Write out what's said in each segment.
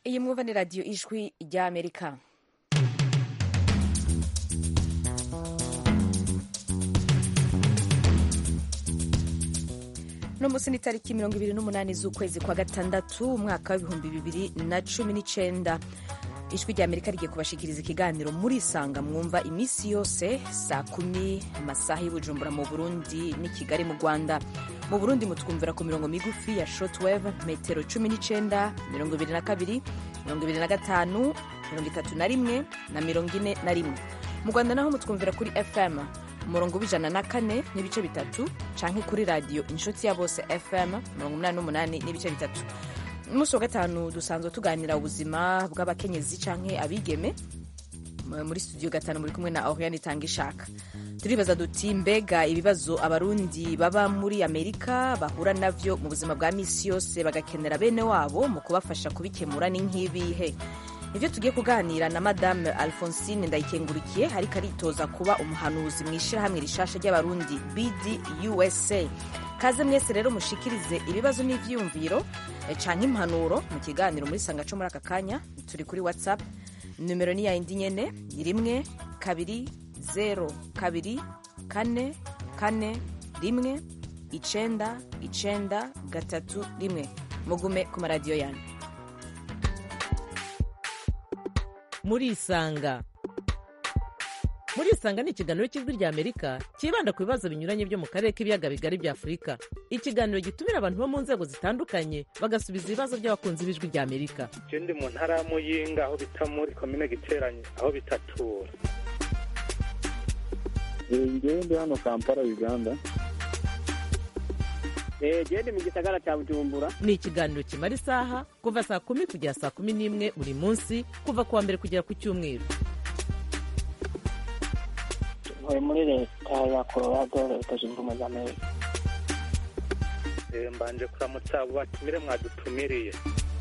iyi mwumva ni radiyo ijwi rya amerika uno munsi ni tariki mirongo ibiri n'umunani z'ukwezi kwa gatandatu umwaka w'ibihumbi bibiri na cumi n'icenda ijwi rya amerika rigiye kubashikiriza ikiganiro murisanga mwumva iminsi yose saa kumi amasaha y'ubujumbura mu burundi n'i kigali mu rwanda mu burundi mutwumvira ku mirongo migufi ya shortwave metero cumi n'icenda mirongo ibiri na kabiri mirongo ibiri na gatanu mirongo itatu na rimwe na mirongo ine na rimwe mu rwanda naho mutwumvira kuri fm umurongo w'ijana na kane n'ibice bitatu canke kuri radiyo inshuti ya bose fm mirongo umunani n'umunani n'ibice bitatu umunsi wa gatanu dusanzwe tuganira ubuzima bw'abakenyezi canke abigeme muri studio gatanu muri kumwe na oriane itanga ishaka turibaza duti mbega ibibazo abarundi baba muri amerika bahura navyo mu buzima bwa misi yose bagakenera bene wabo mu kubafasha kubikemura ni nk'ibihe ivyo tugiye kuganira na madame alphonsine ndayikengurikiye ariko aritoza kuba umuhanuzi mu ishirahamwe rishasha ry'abarundi bd usa kaze mwese rero mushikirize ibibazo n'ivyiyumviro canke impanuro mu kiganiro muri sanga co muri aka kanya turi kuri whatsapp numero ni yayindi nyene ni rimwe kabiri zero kabiri kane kane rimwe icenda icenda gatatu rimwe mugume ku maradiyo yanyu murisanga murisanga ni ikiganiro cy'ijwi rya amerika cyibanda ku bibazo binyuranye byo mu karere k'ibiyaga bigari bya afurika ikiganiro gitumira abantu bo mu nzego zitandukanye bagasubiza ibibazo by'abakunzi b'ijwi rya amerika je ndi mu ntara ya muyinga aho bita muri komine giteranye aho bitatura ngewe ndi hano kampala uganda gende mu gisagara cya bujumbura ni ikiganiro kimara isaha kuva saa kumi kugera saa kumi n'imwe buri munsi kuva ku wa mbere kugera ku cyumweru ntuye muri leta ya colorado leta zunze ubumwe za amerika Eh, mbanje kuramutsa abo batumire mwadutumiriye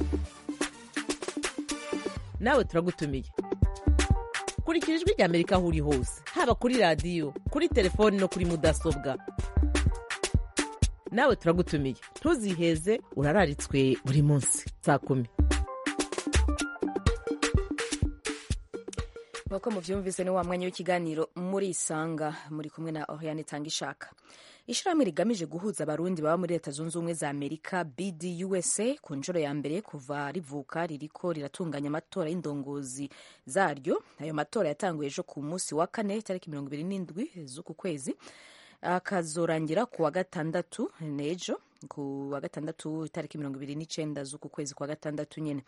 nawe turagutumiye kurikira ijwi rya amerika aho uri hose haba kuri radiyo kuri telefoni no kuri mudasobwa nawe turagutumiye ntuziheze urararitswe buri munsi saa kumi nk'uko muvyumvise ni wa mwanya w'ikiganiro muri isanga muri kumwe na oriane itanga ishaka ishirahamwe rigamije guhuza abarundi baba muri leta zunze ubumwe za amerika bd usa ku nshuro ya mbere kuva rivuka ririko riratunganya amatora y'indongozi zaryo ayo matora yatanguye ejo ku munsi wa kane tariki mirongo ibiri n'indwi z'uku kwezi akazorangira ku wa gatandatu nejo ku wa gatandatu itariki mirongo ibiri n'icenda z'uku kwezi kwa gatandatu nyene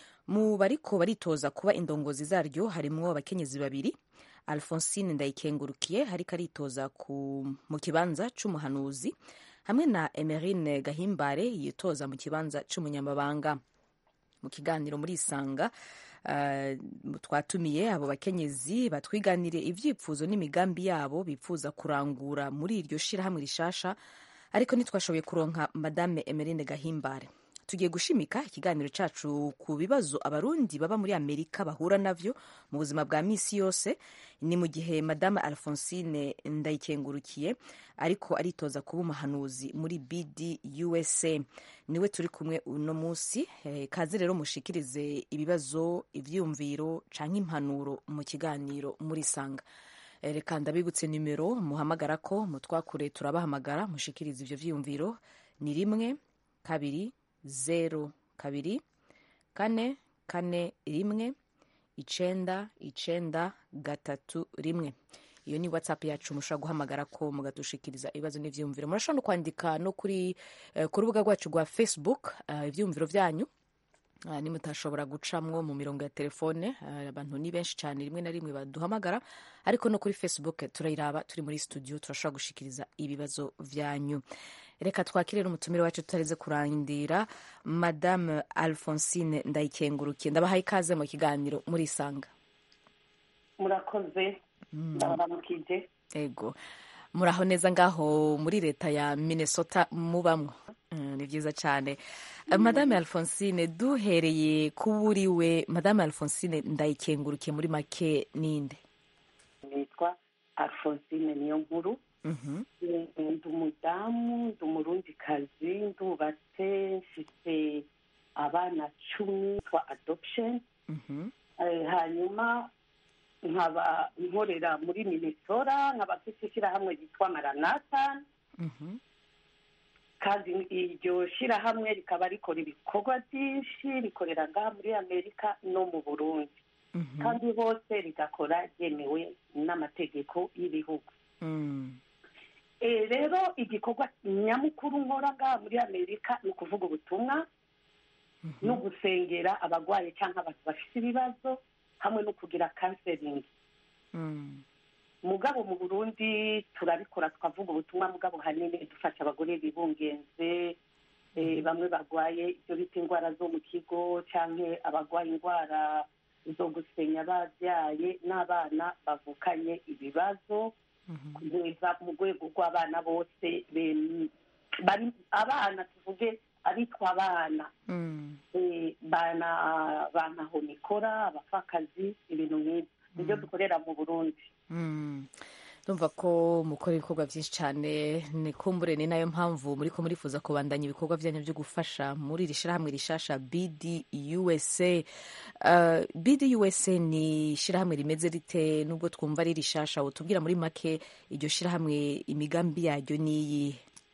mu bariko baritoza kuba indongozi zaryo harimwo abakenyezi babiri alphonsine ndayikengurukiye ariko aritoza ku, mu kibanza c'umuhanuzi hamwe na emerine gahimbare yitoza mu kibanza c'umunyamabanga mu kiganiro muri isanga uh, twatumiye abo bakenyezi batwiganire ivyifuzo n'imigambi yabo bipfuza kurangura muri iryo shirahamwe rishasha ariko ntitwashoboye kuronka madame emerine gahimbare tugiye gushimika ikiganiro cacu ku bibazo abarundi baba muri amerika bahura navyo mu buzima bwa misi yose ni mu gihe madame alphonsine ndayikengurukiye ariko aritoza kuba umuhanuzi muri bd usa niwe turi kumwe uno munsi eh, kaze rero mushikirize ibibazo ivyiyumviro canke impanuro mu kiganiro muri sanga Eh, reka ndabibutse nimero muhamagara ko mutwakure turabahamagara mushikirize ivyo vyiyumviro ni rimwe kabiri zero kabiri kane kane rimwe icenda icenda gatatu rimwe iyo ni whatsapp yacu mushobora guhamagara ko mugadushikiriza ibibazo n'ivyiyumviro murashobora no kwandika no kuri eh, ku rubuga rwacu rwa facebook eh, ivyiyumviro vyanyu Uh, nimutashobora gucamwo mu mirongo ya telefone uh, abantu ni benshi cyane rimwe na rimwe baduhamagara ariko no kuri facebook turayiraba turi muri studio turashobora gushikiriza ibibazo vyanyu reka twakire n'umutumire wacu tutareze kurandira madame alphonsine ndayikengurukiye ndabahaye ikaze mu kiganiro muri isanga murakoze ndabaramukije ego muraho neza ngaho muri leta ya minnesota mubamwo Mm, ni byiza cyane Uh, madame alphonsine duhereye kuburiwe madame alphonsine ndayikengurukiye muri make ninde nitwa alphonsine niyo nkuru Mhm. ndi umudamu ndi umurundikazi ndubatse mfite abana cumi twa adoption Mhm. Eh, hanyuma nkaba nkorera muri minnesota nkaba mfite ishyirahamwe ryitwa maranata Mhm. kandi iryo shyirahamwe rikaba rikora ibikorwa byinshi rikorera ngaha muri amerika no mu burundi Mhm. kandi hose rigakora ryemewe n'amategeko y'ibihugu Mm. Eh, rero igikorwa nyamukuru nkora ngaha muri amerika ni ukuvuga ubutumwa no gusengera abarwayi cyangwa abantu bafite ibibazo hamwe no kugira kanseringi Mm. mugabo mu burundi turabikora tukavuga ubutumwa mugabo hanini dufasha abagore bibungenze eh, bamwe barwaye ibyo bita indwara zo mu kigo cyangwa abarwaye indwara zo gusenya babyaye n'abana bavukanye ibibazo kugeza mu rwego rw'abana bose bem- bari abana tuvuge abitwa abana Mm. eh, bana bantaho mikora abapfakazi ibintu nk'ibyo nibyo dukorera mu burundi Mm. ndumva ko mukora ibikorwa byinshi cyane ni kumbure ni nayo mpamvu muri ko murifuza kubandanya ibikorwa byanyu byo gufasha muri iri shyirahamwe rishasha bd usa uh, bd usa ni ishyirahamwe rimeze rite nubwo twumva ari rishasha utubwira muri make iryo shyirahamwe imigambi yaryo niyi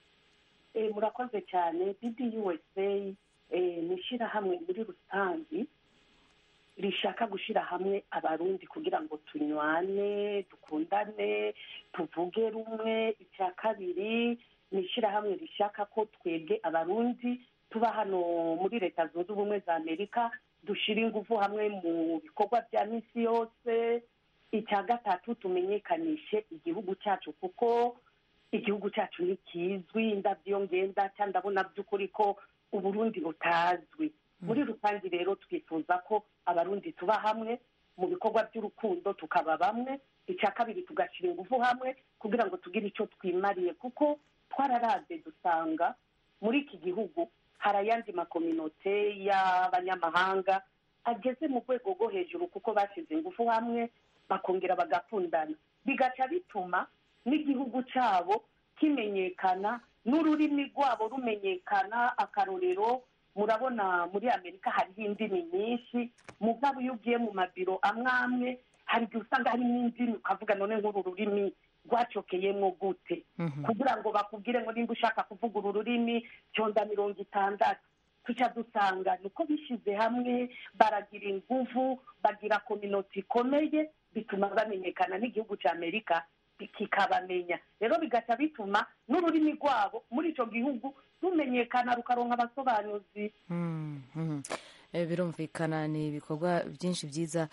Eh, murakoze cyane bdusa eh, ni ishyirahamwe muri rusange rishaka gushyira hamwe abarundi kugira ngo tunywane dukundane tuvuge rumwe icya kabiri ni ishyirahamwe rishaka ko twebwe abarundi tuba hano muri leta zunze ubumwe za amerika dushyira ingufu hamwe mu bikorwa bya minsi yose icya gatatu tumenyekanishe igihugu cyacu kuko igihugu cyacu ni kizwi indabyo ngenda cyangwa ndabona by'ukuri ko uburundi butazwi muri rusange rero twifuza ko abarundi tuba hamwe mu bikorwa by'urukundo tukaba bamwe icya kabiri tugashyira ingufu hamwe kugira ngo tugire icyo twimariye kuko twararaze dusanga muri iki gihugu hari ayandi makominote y'abanyamahanga ageze mu rwego rwo hejuru kuko bashyize ingufu hamwe bakongera bagakundana bigaca bituma n'igihugu cyabo kimenyekana n'ururimi rwabo rumenyekana akarorero murabona muri amerika hariho indimi nyinshi mugabo iyo ugiye mu mabiro amwe amwe hari igihe usanga harimo indimi ukavuga none nk'uru rurimi rwacokeyemo gute kugira ngo bakubwire ngo nimba ushaka kuvuga uru rurimi cyonda mirongo itandatu tuca dusanga niko bishyize hamwe baragira ingufu bagira kominoti ikomeye bituma bamenyekana n'igihugu cya amerika kikabamenya rero bigaca bituma n'ururimi rwabo muri icyo gihugu rumenyekana rukaronka abasobanuzi Mm, mm. Eh, birumvikana ni ibikorwa byinshi byiza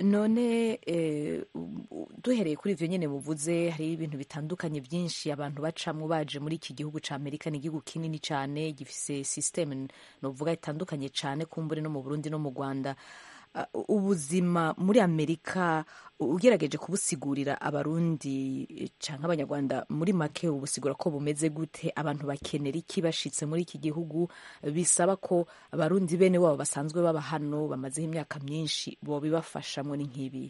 none eh, u- duhereye kuri ivyo nyene muvuze hari ibintu bitandukanye byinshi abantu bacamwo baje muri iki gihugu ca amerika ni igihugu kinini cane gifise systeme novuga itandukanye cane kumbure no mu burundi no mu rwanda Uh, ubuzima muri amerika ugerageje kubusigurira abarundi eh, canke abanyarwanda muri make ubusigura ko bumeze gute abantu bakenera iki bashitse muri iki gihugu bisaba ko abarundi bene wabo basanzwe baba hano bamazeho imyaka myinshi bobibafashamwo ni nk'ibi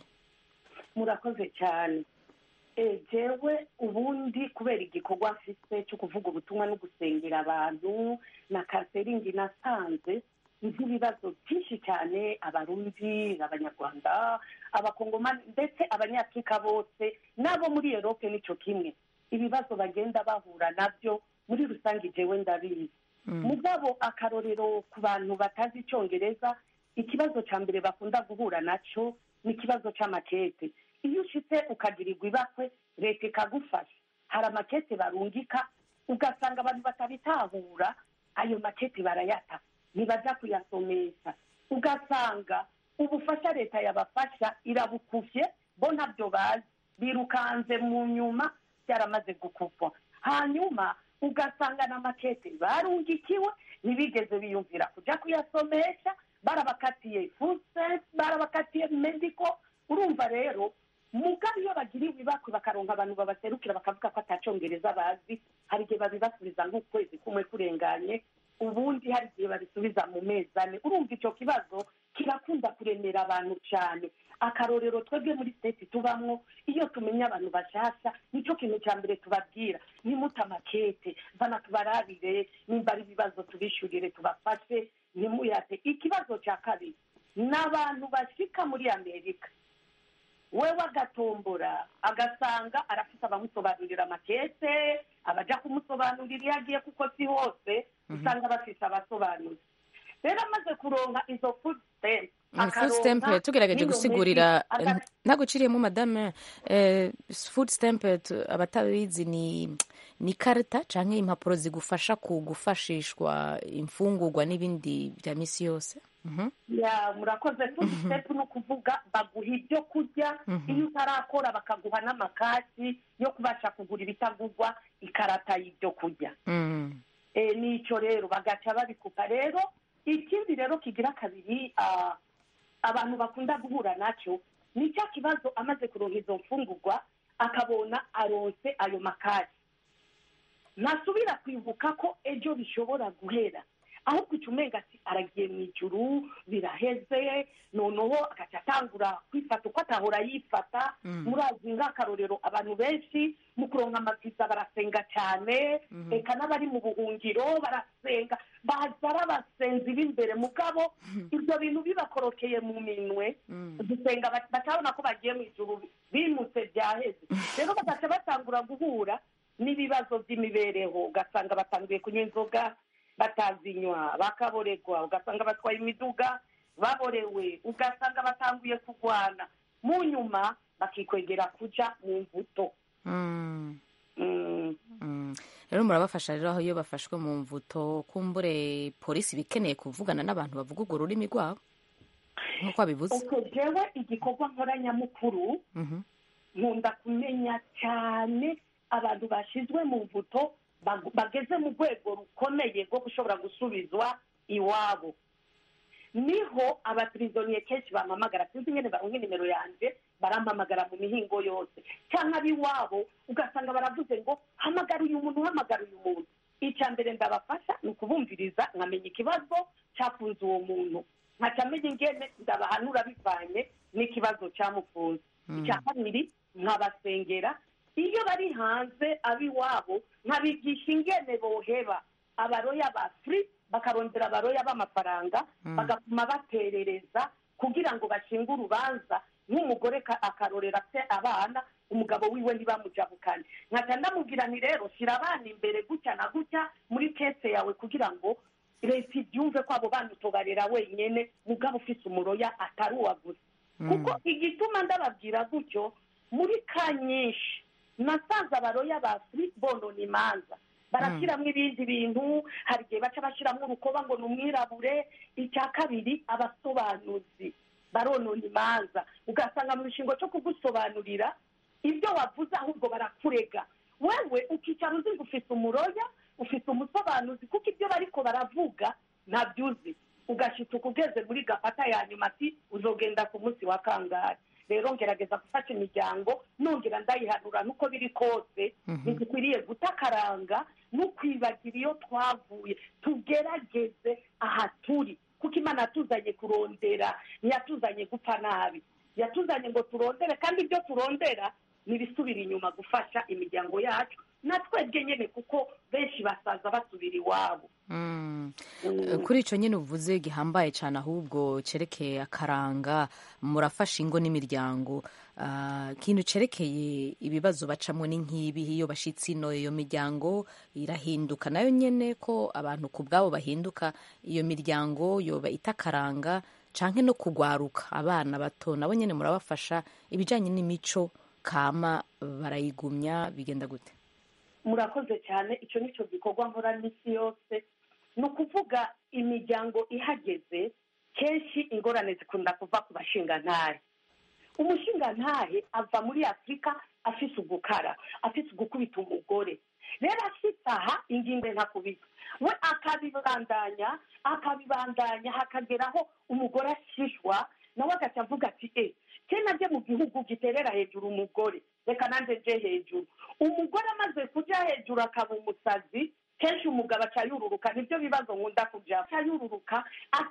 murakoze cyane Eh, jewe ubundi kubera igikorwa mfite cyo kuvuga ubutumwa no gusengera abantu na kaseringi nasanze nzi ibibazo byinshi cyane abarundi abanyarwanda abakongomani ndetse abanyafurika bose n'abo muri erope nicyo kimwe ibibazo bagenda bahura nabyo muri rusange jewe ndabizi mugabo akarorero ku bantu batazi icyongereza ikibazo cya mbere bakunda guhura nacyo ni ikibazo cy'amakete iyo ushitse ukagirirwa ibakwe leta ikagufasha hari amakete barungika ugasanga abantu batabitahura ayo makete barayata ntibajya kuyasomesha ugasanga ubufasha leta yabafasha irabukuvye bo ntabyo bazi birukanze mu nyuma byaramaze gukuvwa hanyuma ugasanga na makete barungikiwe ntibigeze biyumvira kujya kuyasomesha barabakatiye fuset barabakatiye mediko urumva rero mugabe iyo bagiriwe ibakwe bakaronka abantu babaserukira bakavuga ko atacongereza bazi hari igihe babibasubiza nk'ukwezi kumwe kurenganye ubundi hari igihe babisubiza mu mezi ane urumva icyo kibazo kirakunda kuremera abantu cyane akarorero twebwe muri siteti tubamwo iyo tumenya abantu bashasha nicyo kintu cya mbere tubabwira nimute amakete bana tubarabire nimba ari ibibazo tubishyurire tubafashe ntimuyate ikibazo cya kabiri ni abantu bashika muri amerika wewe agatombora agasanga arafite abamusobanurira amakese abaja kumusobanurira iyo agiye kuko si hose usanga bafite abasobanuzi rero amaze kuronka izo food stamp food stamp tugerageje gusigurira ntaguciriyemo madame eh, food stamp tu- abatabizi ni ni karita canke impapuro zigufasha ku gufashishwa imfungurwa n'ibindi bya misi yose Mhm. ya murakoze food stamp ni ukuvuga baguha ibyo kurya iyo utarakora bakaguha n'amakasi yo kubasha kugura ibitagurwa ikarata y'ibyo kurya Mm. Eh, nicyo rero bagaca babikupa rero ikindi rero kigira kabiri ah, abantu bakunda guhura nacyo ni cya kibazo amaze kuronka izo mfungurwa akabona aronse ayo makasi ntasubira kwibuka ko ejo bishobora guhera ahubwo icyo umenga ati aragiye mu ijuru biraheze noneho agaca atangura kwifata uko atahora yifata murazi nk'akarorero abantu benshi mu kuronka amaviza barasenga cyane reka n'abari mu buhungiro barasenga baza ari abasenzi b'imbere mugabo ibyo bintu bibakorokeye mu minwe gusenga bat- batabona ko bagiye mu ijuru bimutse byaheze rero bagaca batangura guhura n'ibibazo by'imibereho ugasanga batangiye kunywa inzoga batazinywa bakaboregwa ugasanga batwaye imiduga baborewe ugasanga batanguye kurwana mu nyuma bakikwegera kuja mu mbuto Mm. Mm. Mm. rero murabafasha rero aho iyo bafashwe mu mvuto kumbure polisi iba ikeneye kuvugana n'abantu bavuga urwo rurimi rwabo nk'uko babivuze uko jewe igikorwa nkoranyamukuru Mhm. nkunda kumenya cyane abantu bashyizwe mu mvuto bag- bageze mu rwego rukomeye rwo gushobora gusubizwa iwabo niho abapirizoniye kenshi bampamagara sinzi ingene baronka nimero yanjye barampamagara mu mihingo yose cyangwa ab'iwabo ugasanga baravuze ngo hamagara uyu muntu hamagara uyu muntu icya mbere ndabafasha ni ukubumviriza nkamenya ikibazo cyafunze uwo muntu nkaca menya ingene ndabahanura bivanye n'ikibazo cyamufunze icya kabiri nkabasengera iyo bari hanze ab'iwabo nkabigisha ingene boheba abaroya ba furi bakarondera abaroya b'amafaranga bagatuma baterereza kugira ngo bashinge urubanza nk'umugore ka- akarorera afite abana umugabo wiwe ntibamujabukane nkaca ndamubwira nti rero shyira abana imbere gutya na gutya muri kese yawe kugira ngo leta ibyumve ko abo bana utobarera wenyine mugabo ufite umuroya atari uwa gusa kuko igituma ndababwira gutyo muri ka nyinshi nasanze abaroya ba furi bonona imanza barashyiramo ibindi bintu hari igihe baca bashyiramo urukoba ngo ni umwirabure icya kabiri abasobanuzi baronona imanza ugasanga mu gishingo cyo kugusobanurira ibyo wavuze ahubwo barakurega wewe ukicara uzi ngo ufite umuroya ufite umusobanuzi kuko ibyo bariko baravuga ntabyo uzi ugashituka ugeze muri gafata ya nyuma ati uzogenda ku munsi wa kangahe rero ngerageza gufasha imiryango nongera ndayihanura nuko biri kose ntidukwiriye gutakaranga no kwibagira iyo twavuye tugerageze aha turi kuko imana yatuzanye kurondera ntiyatuzanye gupfa nabi yatuzanye ngo turondere kandi ibyo turondera ntibisubira inyuma gufasha imiryango yacu na twebwe nyine kuko benshi basaza basubira iwabo Mm. kuri icyo nyine uvuze gihambaye cyane ahubwo cyerekeye akaranga murafasha ingo n'imiryango Ah, ikintu cyerekeye ibibazo bacamo ni nk'ibi iyo bashyitsi ino iyo miryango irahinduka nayo nyine ko abantu ku bwabo bahinduka iyo miryango yoba itakaranga canke no kugwaruka abana bato nabo nyine murabafasha ibijyanye n'imico kama barayigumya bigenda gute murakoze cyane icyo ni cyo gikorwa nkora n'isi yose ni ukuvuga imiryango ihageze kenshi ingorane zikunda kuva ku bashingantahe umushingantahe ava muri afurika afise ugukara afise ugukubita umugore rero afite aha ingingo ntakubita we akabibandanya akabibandanya hakageraho umugore ashishwa nawe agaca avuga ati e kena nje mu gihugu giterera hejuru umugore reka nanjye nje hejuru umugore amaze kujya hejuru akaba umusazi kenshi umugabo aca yururuka nibyo bibazo nkunda kujya aca yururuka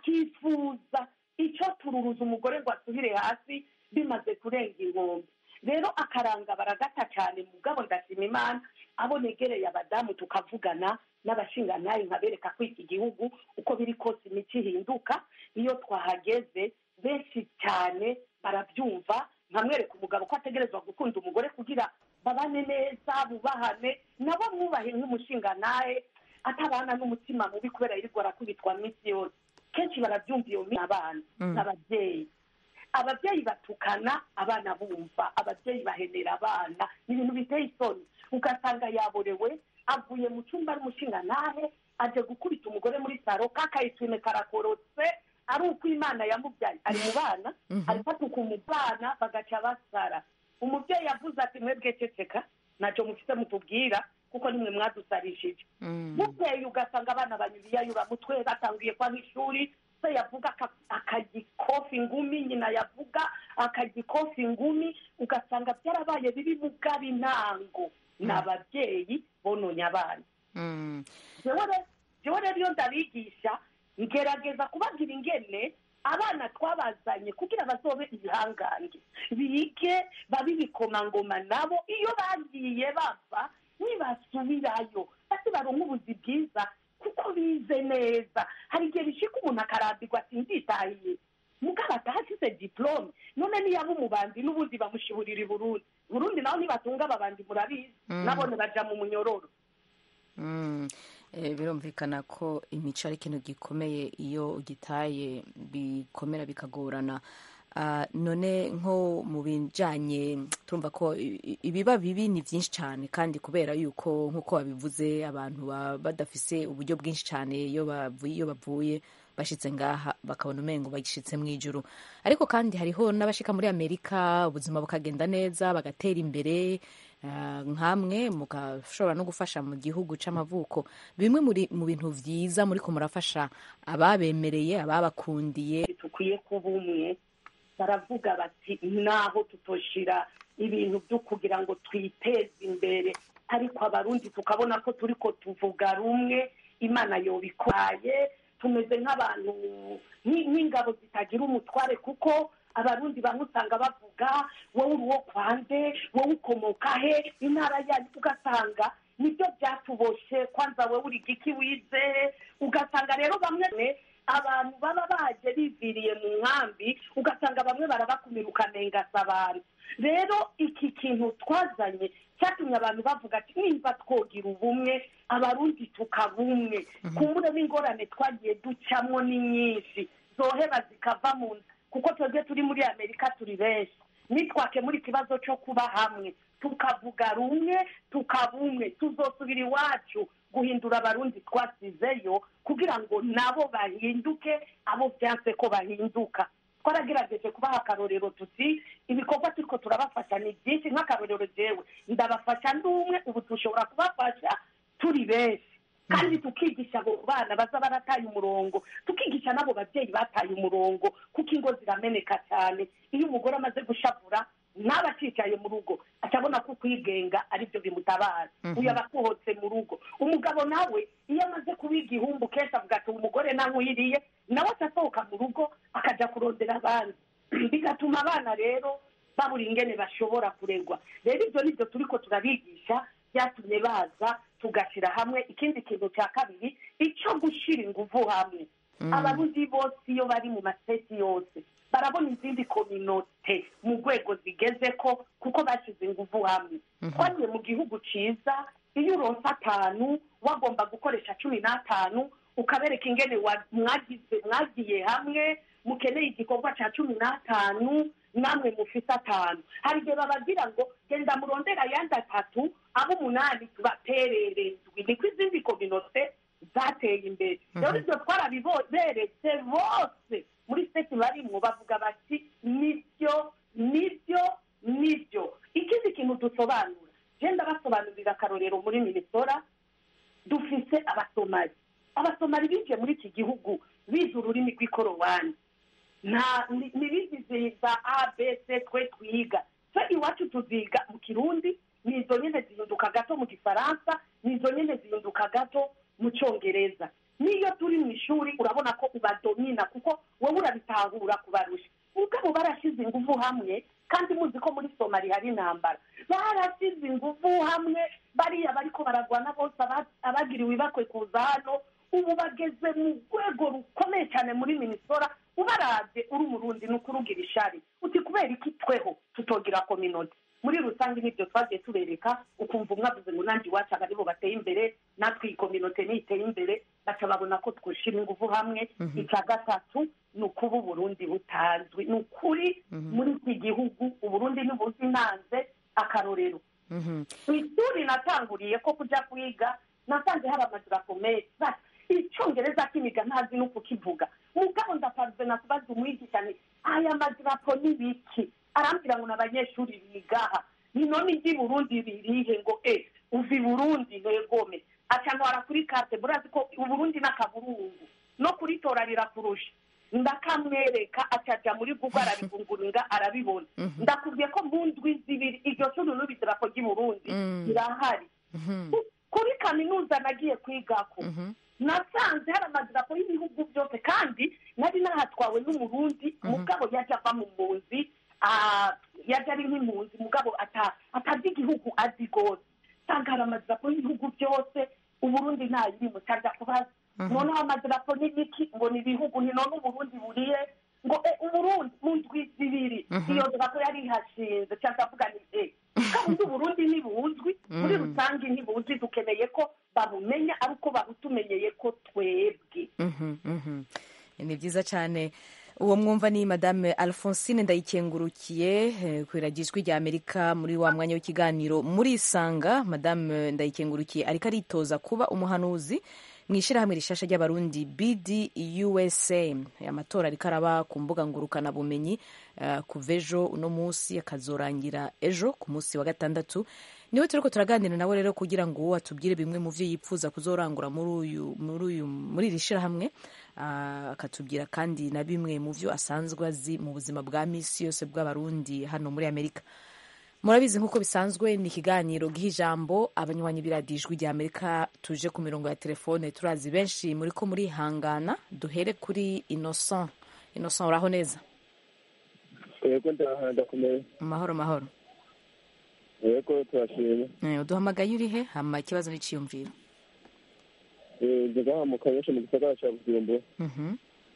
akifuza icyo tururuza umugore ngo asubire hasi bimaze kurenga inkombe rero akaranga baragata cyane mugabo ndashima imana abo negereye abadamu tukavugana n'abashingantahe nkabereka ko iki gihugu uko uko biri kose imico ihinduka iyo twahageze benshi cyane barabyumva nkamwereka umugabo ko ategerezwa gukunda umugore kugira babane neza bubahane nabo mwubahe nk'umushinga nawe atabana n'umutima mubi kubera yirirwa arakubitwa minsi yose kenshi barabyumva iyo minsi abana n'ababyeyi ababyeyi batukana abana bumva ababyeyi bahenera abana ni ibintu biteye isoni ugasanga yaborewe avuye mu cyumba ari umushinga nawe aje gukubita umugore muri saro kakayitwime karakorotse ari uko imana yamubyaye ari mu bana ari fatuka umubana bagaca basara umubyeyi yavuze ati mwebwe ceceka ntacyo mufite mutubwira kuko nimwe mwadusarishije bukeye ugasanga abana banyuriyayura mutwe batangiye kwa nk'ishuri se yavuga akagikofa ingumi nyina yavuga akagikofa ingumi ugasanga byarabaye biri mugaba intango ni ababyeyi bononye abana jewe rero iyo ndabigisha ngerageza kubabwira ingene abana twabazanye kugira bazobe ibihangange bige babe ibikomangoma nabo iyo bagiye bava nibasubirayo basi baronka ubuzi bwiza kuko bize neza hari igihe bishika umuntu akarambirwa ati nditahiye mugabo atahasize diplome none niyaba umubanzi n'ubundi bamushiburira i burundi burundi naho nibatunga ababanzi murabizi nabone baja mu munyororo birumvikana ko imico ari ikintu gikomeye iyo ugitaye bikomera bikagorana none nko mu bijyanye turumva ko ibiba bibi ni byinshi cyane kandi kubera yuko nk'uko babivuze abantu baba badafise uburyo bwinshi cyane iyo bavuye bashyitse ngaha bakabona umengo bagishyitse mu ijoro ariko kandi hariho n'abashika muri amerika ubuzima bukagenda neza bagatera imbere nkamwe mugashobora no gufasha mu gihugu cy'amavuko bimwe mu bintu byiza muri ko murafasha ababemereye ababakundiye dukwiye kuba umwe baravuga bati naho tutoshira ibintu byo kugira ngo twiteze imbere ariko abarundi tukabona ko turi ko tuvuga rumwe imana yobikoraye tumeze nk'abantu nk'ingabo zitagira umutware kuko abarundi bamwe usanga bavuga wowe uri uwo kwande wowe ukomoka he intara yanyu ugasanga nibyo byatuboshe kwanza wowe uri giki wize ugasanga rero bamwe abantu baba baje biviriye mu nkambi ugasanga bamwe barabakumira ukanengasa abantu rero iki kintu twazanye cyatumye abantu bavuga ati nimba twogira ubumwe abarundi tukabumwe kumbure n'ingorane twagiye ducamo ni nyinshi zoheba zikava mu nda kuko twebwe turi muri amerika turi benshi nitwakemura ikibazo cyo kuba hamwe tukavuga rumwe tukabumwe tuzosubira iwacu guhindura abarundi twasizeyo kugira ngo nabo bahinduke abo byanse ko bahinduka twaragerageje kubaha akarorero tuti ibikorwa turiko turabafasha ni byinshi nk'akarorero jewe ndabafasha ndumwe ubu dushobora kubafasha turi benshi kandi tukigisha abo bana baza barataye umurongo tukigisha n'abo babyeyi bataye umurongo kuko ingo zirameneka cyane iyo umugore amaze gushavura ntaba akicaye mu rugo atabona ko kwigenga aribyo bimutabara uyu aba akuhotse mu rugo umugabo nawe iyo amaze kuba igihumbu kenshi avuga ati umugore nankwiriye nawe atasohoka mu rugo akajya kurondera abandi bigatuma abana rero babura ingene bashobora kuregwa rero ibyo nibyo turi ko turabigisha byatumye baza tugashyira hamwe ikindi kintu cya kabiri icyo gushyira ingufu hamwe abarundi bose iyo bari mu maseti yose barabona izindi kominote mu rwego zigeze ko kuko bashyize ingufu hamwe twagiye mu gihugu cyiza iyo uronse atanu wagomba gukoresha cumi n'atanu ukabereka ingene mwagize mwagiye hamwe mukeneye igikorwa cya cumi n'atanu namwe mufite atanu hari igihe babagira ngo genda murondera ayandi atatu abo umunani tubatererezwe niko izindi kominote zateye imbere rero ibyo twarabiberetse bose muri seti barimwo bavuga bati nibyo nibyo nibyo ikindi kintu dusobanura genda basobanurira akarorero muri minisora dufise abasomali abasomali binjiye muri iki gihugu bize ururimi rw'ikorowani nta ntibizizihiza a b c twe twiga twe iwacu tuziga mu kirundi ni izo nyine zihinduka gato mu gifaransa ni izo nyine zihinduka gato mu cyongereza n'iyo turi mu ishuri urabona ko ubadomina kuko wowe urabitahura kubarusha ubwabo barashyize ingufu hamwe kandi muzi ko muri somali hari intambara barashyize ingufu hamwe bariya bariko baragwana bose abagiriwe ibakwe kuza hano ubu bageze mu rwego rukomeye cyane muri minisora ubarabye uri umurundi ni ukurugira ishari uti kubera iki tweho tutogira kominoti muri rusange nibyo twagiye tubereka ukumva umwe avuze ngo nanjye iwacu aba aribo bateye imbere natwe iyi kominote niteye imbere baca babona ko twushyira ingufu hamwe icya gatatu ni ukuba uburundi butazwi ni ukuri muri iki gihugu uburundi ntibuzi nanze akarorero Mhm. ku ishuri natanguriye ko kujya kwiga nasanze hari amadarapo menshi Bati, icyongereza kimiga ntazi no kukivuga mugabo ndapanze nakubaza umwigisha ni aya madarapo ni biki arambwira ngo ni abanyeshuri bigaha ni none iby'i burundi birihe ngo e uva i burundi negome acanwara kuri karte burazi ko uburundi n'akaburungu no kuritora rirakurusha ndakamwereka acaja muri google arabivunguringa arabibona ndakubwiye ko mu ndwi zibiri iryo shuri n'ubu idarapo ry'i burundi Mm. rirahari Mhm. Ku- kuri kaminuza nagiye kwigako Mhm. nasanze hari amadarapo y'ibihugu byose kandi nari nahatwawe n'umurundi mugabo yaje ava mu mpunzi ah, yaje ari nk'impunzi mugabo ata- atazi igihugu azi rwose nsanga hari amadarapo y'ibihugu byose uburundi ntayirimo cyaja kubaza noneho amadarapo ni biki ngo ni ibihugu ni none uburundi buriye ngo e uburundi mu ndwi zibiri iyo darapo yari ihashinze cyangwa avuga ni e kandi uburundi ntibuzwi muri rusange ntibuzwi dukeneye ko babumenya ariko babutumenyeye ko twebwe Mhm, mhm. ni byiza cyane uwo mwumva ni madame alphonsine ndayikengurukiye eh, ku iragijwi rya amerika muri wa mwanya w'ikiganiro muri isanga madame ndayikengurukiye ariko aritoza kuba umuhanuzi mu ishyirahamwe rishasha ry'abarundi bd usa amatora ariko araba ku mbuga ngurukanabumenyi eh, kuva ejo uno munsi akazorangira ejo ku munsi wa gatandatu niwe turi ko turaganira nawe rero kugira ngo atubwire bimwe mu byo yipfuza kuzorangura muri uyu muri uyu muri iri shyirahamwe ah, akatubwira kandi na bimwe mu byo asanzwe azi mu buzima bwa misi yose bw'abarundi hano muri amerika murabizi nk'uko bisanzwe ni ikiganiro giha ijambo abanywanyi b'iradijwi rya amerika tuje ku mirongo ya telefone turazi benshi muri ko murihangana duhere kuri innocent innocent uraho neza yego ndaha ndakomeye mahoro mahoro yego turashimye Eh, uduhamagaye uri he hama ikibazo n'iciyumviro Eh, ndi ngaha mu kanyosha mu gisagara ca bujumbura Mhm.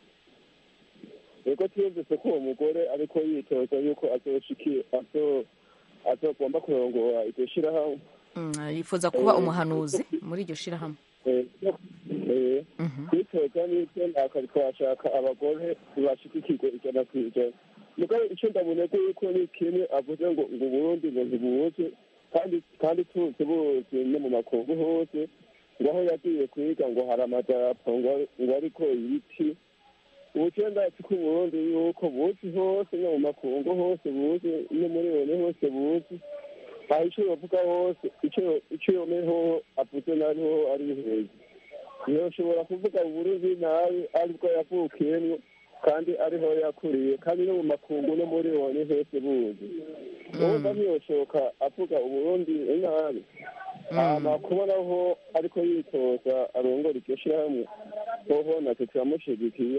yego twumvise ko uwo mugore ariko yitoza yuko azoshiki azo azogomba kurongora iryo shirahamwe Mm, yifuza kuba umuhanuzi muri iryo shirahamwe Eh, eh, Mhm. kwitoza n'ibyo nakari twashaka abagore bashigikirwe ijana ku ijana mugabo icyo ndaboneka yuko ni kimwe avuze ngo ngo uburundi ngo ntibuze kandi kandi tuzi buzi no mu makungu hose ngo aho yagiye kwiga ngo hari amadarapo ngo ngo ariko ibiti ubu cyo ndazi ko uburundi yuko buzi hose no mu makungu hose buzi no muri bone hose buzi aho icyo bavuga hose icyo icyo yomeho avuze nariho ari heza yoshobora kuvuga uburundi nabi aribwo yavukiyemwo kandi ariho yakuriye kandi no mu makungu no muri bone hose buzi urumva ntiyoshoka avuga uburundi nabi hama kubonaho ariko yitoza arongora iryo shirahamwe hoho natwe turamushigikiye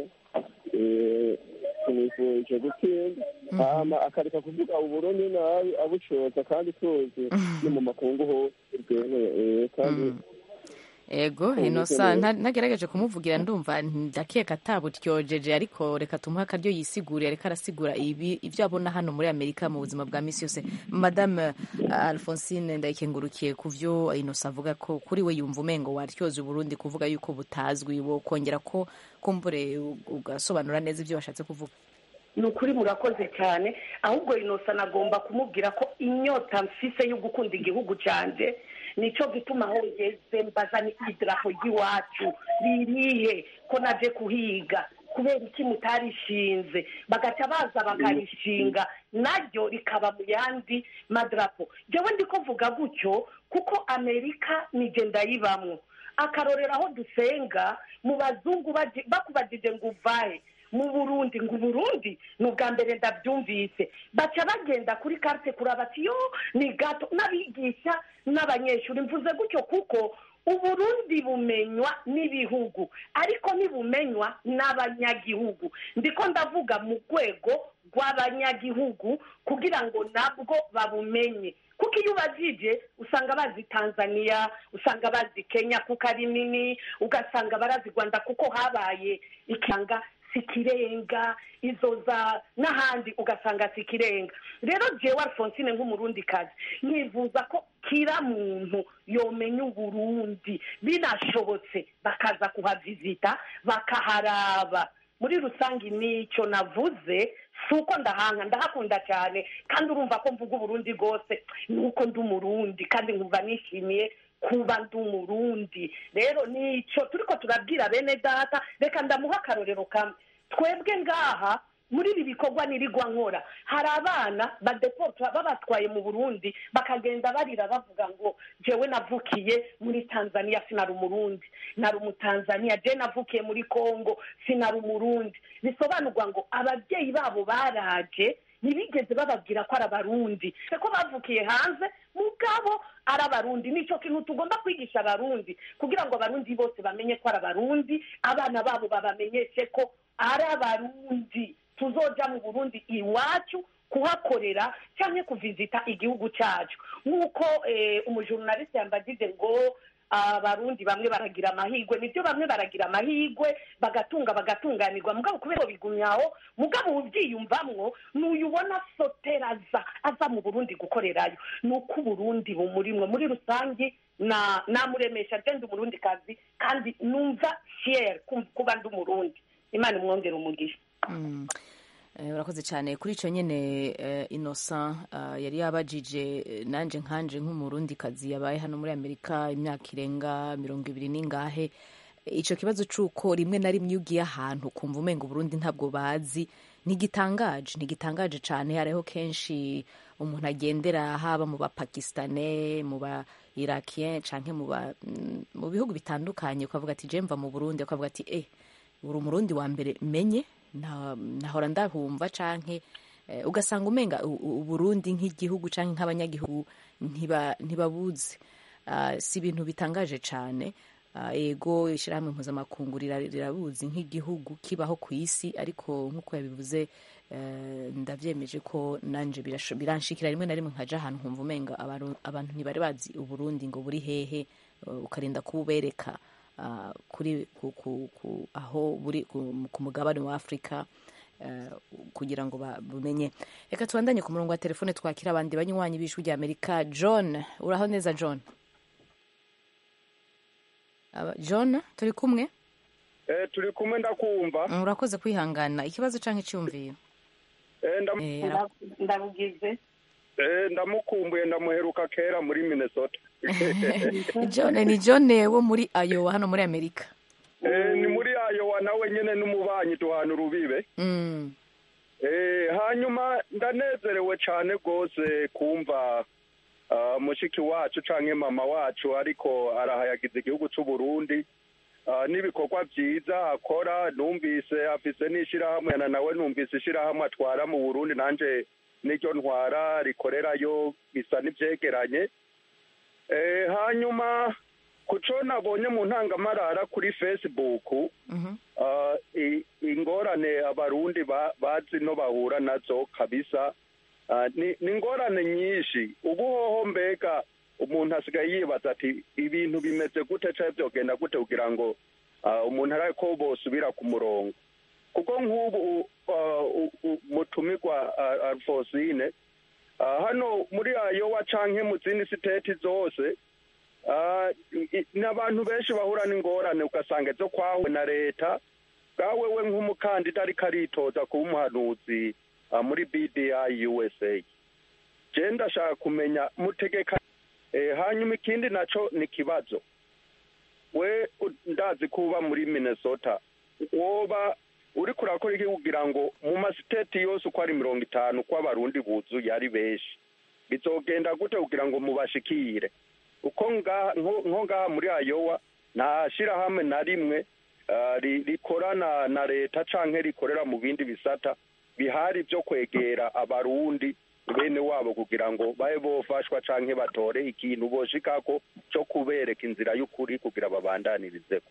Eh, tumwifurije gutsinda hama akareka kuvuga uburundi nabi abucoza kandi tuzi no mu makungu hose bwemewe Eh, kandi ego inosa nta- ntagerageje kumuvugira ndumva ndakeka atabutyojeje ariko reka tumuhe akaryo yisigure ariko arasigura ibi ibyo abona hano muri amerika mu buzima bwa misi yose madame uh, alphonsine ndayikengurukiye ku vyo inosa avuga ko kuri we yumva umengo waryoza uburundi kuvuga yuko butazwi wo kongera ko kumbure u- ugasobanura neza ibyo washatse kuvuga ni ukuri murakoze cyane ahubwo inosa nagomba kumubwira ko inyota mfise yo gukunda igihugu cyanjye nicyo gituma aho ngeze mbaza ni idarapo ry'iwacu ririhe ko naje kuhiga kubera iki mutarishinze bagaca baza bakarishinga naryo rikaba mu yandi madarapo njyewe ndi kuvuga gutyo kuko amerika nije ndayibamwo akarorero aho dusenga mu bazungu baji- bakubajije ngo uvahe mu burundi ngo uburundi ni ubwa mbere ndabyumvise baca bagenda kuri karite kuraba ati yo ni gato n'abigisha n'abanyeshuri mvuze gutyo kuko uburundi bumenywa n'ibihugu ariko ntibumenywa n'abanyagihugu ndiko ndavuga mu rwego rw'abanyagihugu kugira ngo nabwo babumenye kuko iyo ubajije usanga bazi tanzania usanga bazi kenya kuko ari nini ugasanga barazi rwanda kuko habaye ikanga sikirenga izo za n'ahandi ugasanga sikirenga rero jewe alphonsine nk'umurundikazi nkifuza ko kira muntu yomenya uburundi binashobotse bakaza kuhavizita bakaharaba muri rusange nicyo navuze si uko ndahanga ndahakunda cyane kandi urumva ko mvuga uburundi rwose ni uko ndi umurundi kandi nkumva nishimiye kuba ndi umurundi rero nicyo turi ko turabwira bene data reka ndamuha akarorero kamwe twebwe ngaha muri ibi bikorwa nirigwa nkora hari abana badeporta babatwaye mu burundi bakagenda barira bavuga ngo jewe navukiye muri tanzania sinari umurundi nari umutanzania je navukiye muri congo sinari umurundi bisobanurwa ngo ababyeyi babo baraje ntibigeze bababwira ko ari abarundi ko bavukiye hanze mugabo ari abarundi nicyo kintu tugomba kwigisha abarundi kugira ngo abarundi bose bamenye ko ari abarundi abana babo babamenyeshe ko ari abarundi tuzoja mu burundi iwacu kuhakorera cyangwa kuvizita igihugu cyacu nk'uko umujurnaliste yambagije ngo abarundi bamwe baragira amahirwe nibyo bamwe baragira amahirwe bagatunga bagatunganirwa mugabo kubera bigumyaho mugabo ubyiyumvamwo n'uyubona sotera aza aza mu burundi gukorerayo ni uko uburundi bumurimwe muri rusange namuremesha agenda umurundi kazi kandi numva fiyeri kuba ndi umurundi imana imwongera umugisha urakoze cyane kuri icyo nyine innocent yari yabajije nanjye nkanje nk'umurundikazi yabaye hano muri amerika imyaka irenga mirongo ibiri n'ingahe icyo kibazo cy'uko rimwe na rimwe iyo ugiye ahantu ukumva umenga uburundi ntabwo bazi ntigitangaje ntigitangaje cyane hariho kenshi umuntu agendera haba mu bapakisitane mu ba irakiye cyangwa mu bihugu bitandukanye ukavuga ati jemva mu burundi ukavuga ati eh uri umurundi wa mbere menye nahora ndahumva canke ugasanga umenga uburundi nk'igihugu canke nk'abanyagihugu ntibabuze si ibintu bitangaje cane ego ishyirahamwe mpuzamakungu rirabuzi nk'igihugu kibaho ku isi ariko nk'uko yabivuze ndabyemeje ko nanjye biranshikira rimwe na rimwe nkaja ahantu nkumva umenga abantu ntibari bazi uburundi ngo buri hehe ukarinda kububereka kuri aho buri ku mugabane wa afurika kugira ngo bumenye reka tubandanye ku murongo wa telefone twakira abandi banywanyi b'ijwi rya amerika john uraho neza john john turi kumwe turi kumwe ndakumva urakoze kwihangana ikibazo cyangwa icyumviro ndabugize ndamukumbuye ndamuheruka kera muri minnesota john ni john wo muri ayowa hano muri amerika ni muri ayowa nawe nyine n'umubanyi duhana urubibe hanyuma ndanezerewe cyane rwose kumva mushiki wacu cyangwa mama wacu ariko arahayagiza igihugu cy'u Burundi n'ibikorwa byiza akora numvise afise n'ishyirahamwe na nawe numvise ishyirahamwe atwara mu burundi nanjye n'iryo ntwara rikorerayo bisa n'ibyegeranye hanyuma ku cyo nabonye mu ntangamarara kuri facebook ingorane abarundi bazi no bahura nazo kabisa ni ingorane nyinshi ubu hoho mbega umuntu asigaye yibaza ati ibintu bimeze gute cyangwa byogenda gute kugira ngo umuntu arabe ko bosubira ku murongo kuko nk'ubu mutumirwa alfosine hano muri ayowa canke mu zindi siteti zose ni abantu benshi bahura n'ingorane ugasanga izo kwawe na leta bwawe we nk'umukandida ariko aritoza kuba umuhanuzi muri bdi usa je ndashaka kumenya mutegeka hanyuma ikindi naco ni ikibazo we ndazi kuba muri minnesota woba uri kurakora iki kugira ngo mu masiteti yose uko ari mirongo itanu ko abarundi buzuye ari benshi bizogenda gute kugira ngo mubashikire uko nko ngaha muri ayowa nta shyirahamwe na rimwe rikorana na leta cyangwa rikorera mu bindi bisata bihari byo kwegera abarundi bene wabo kugira ngo babe bofashwa canke batore ikintu boshikako co kubereka inzira y'ukuri kugira babandanirizeho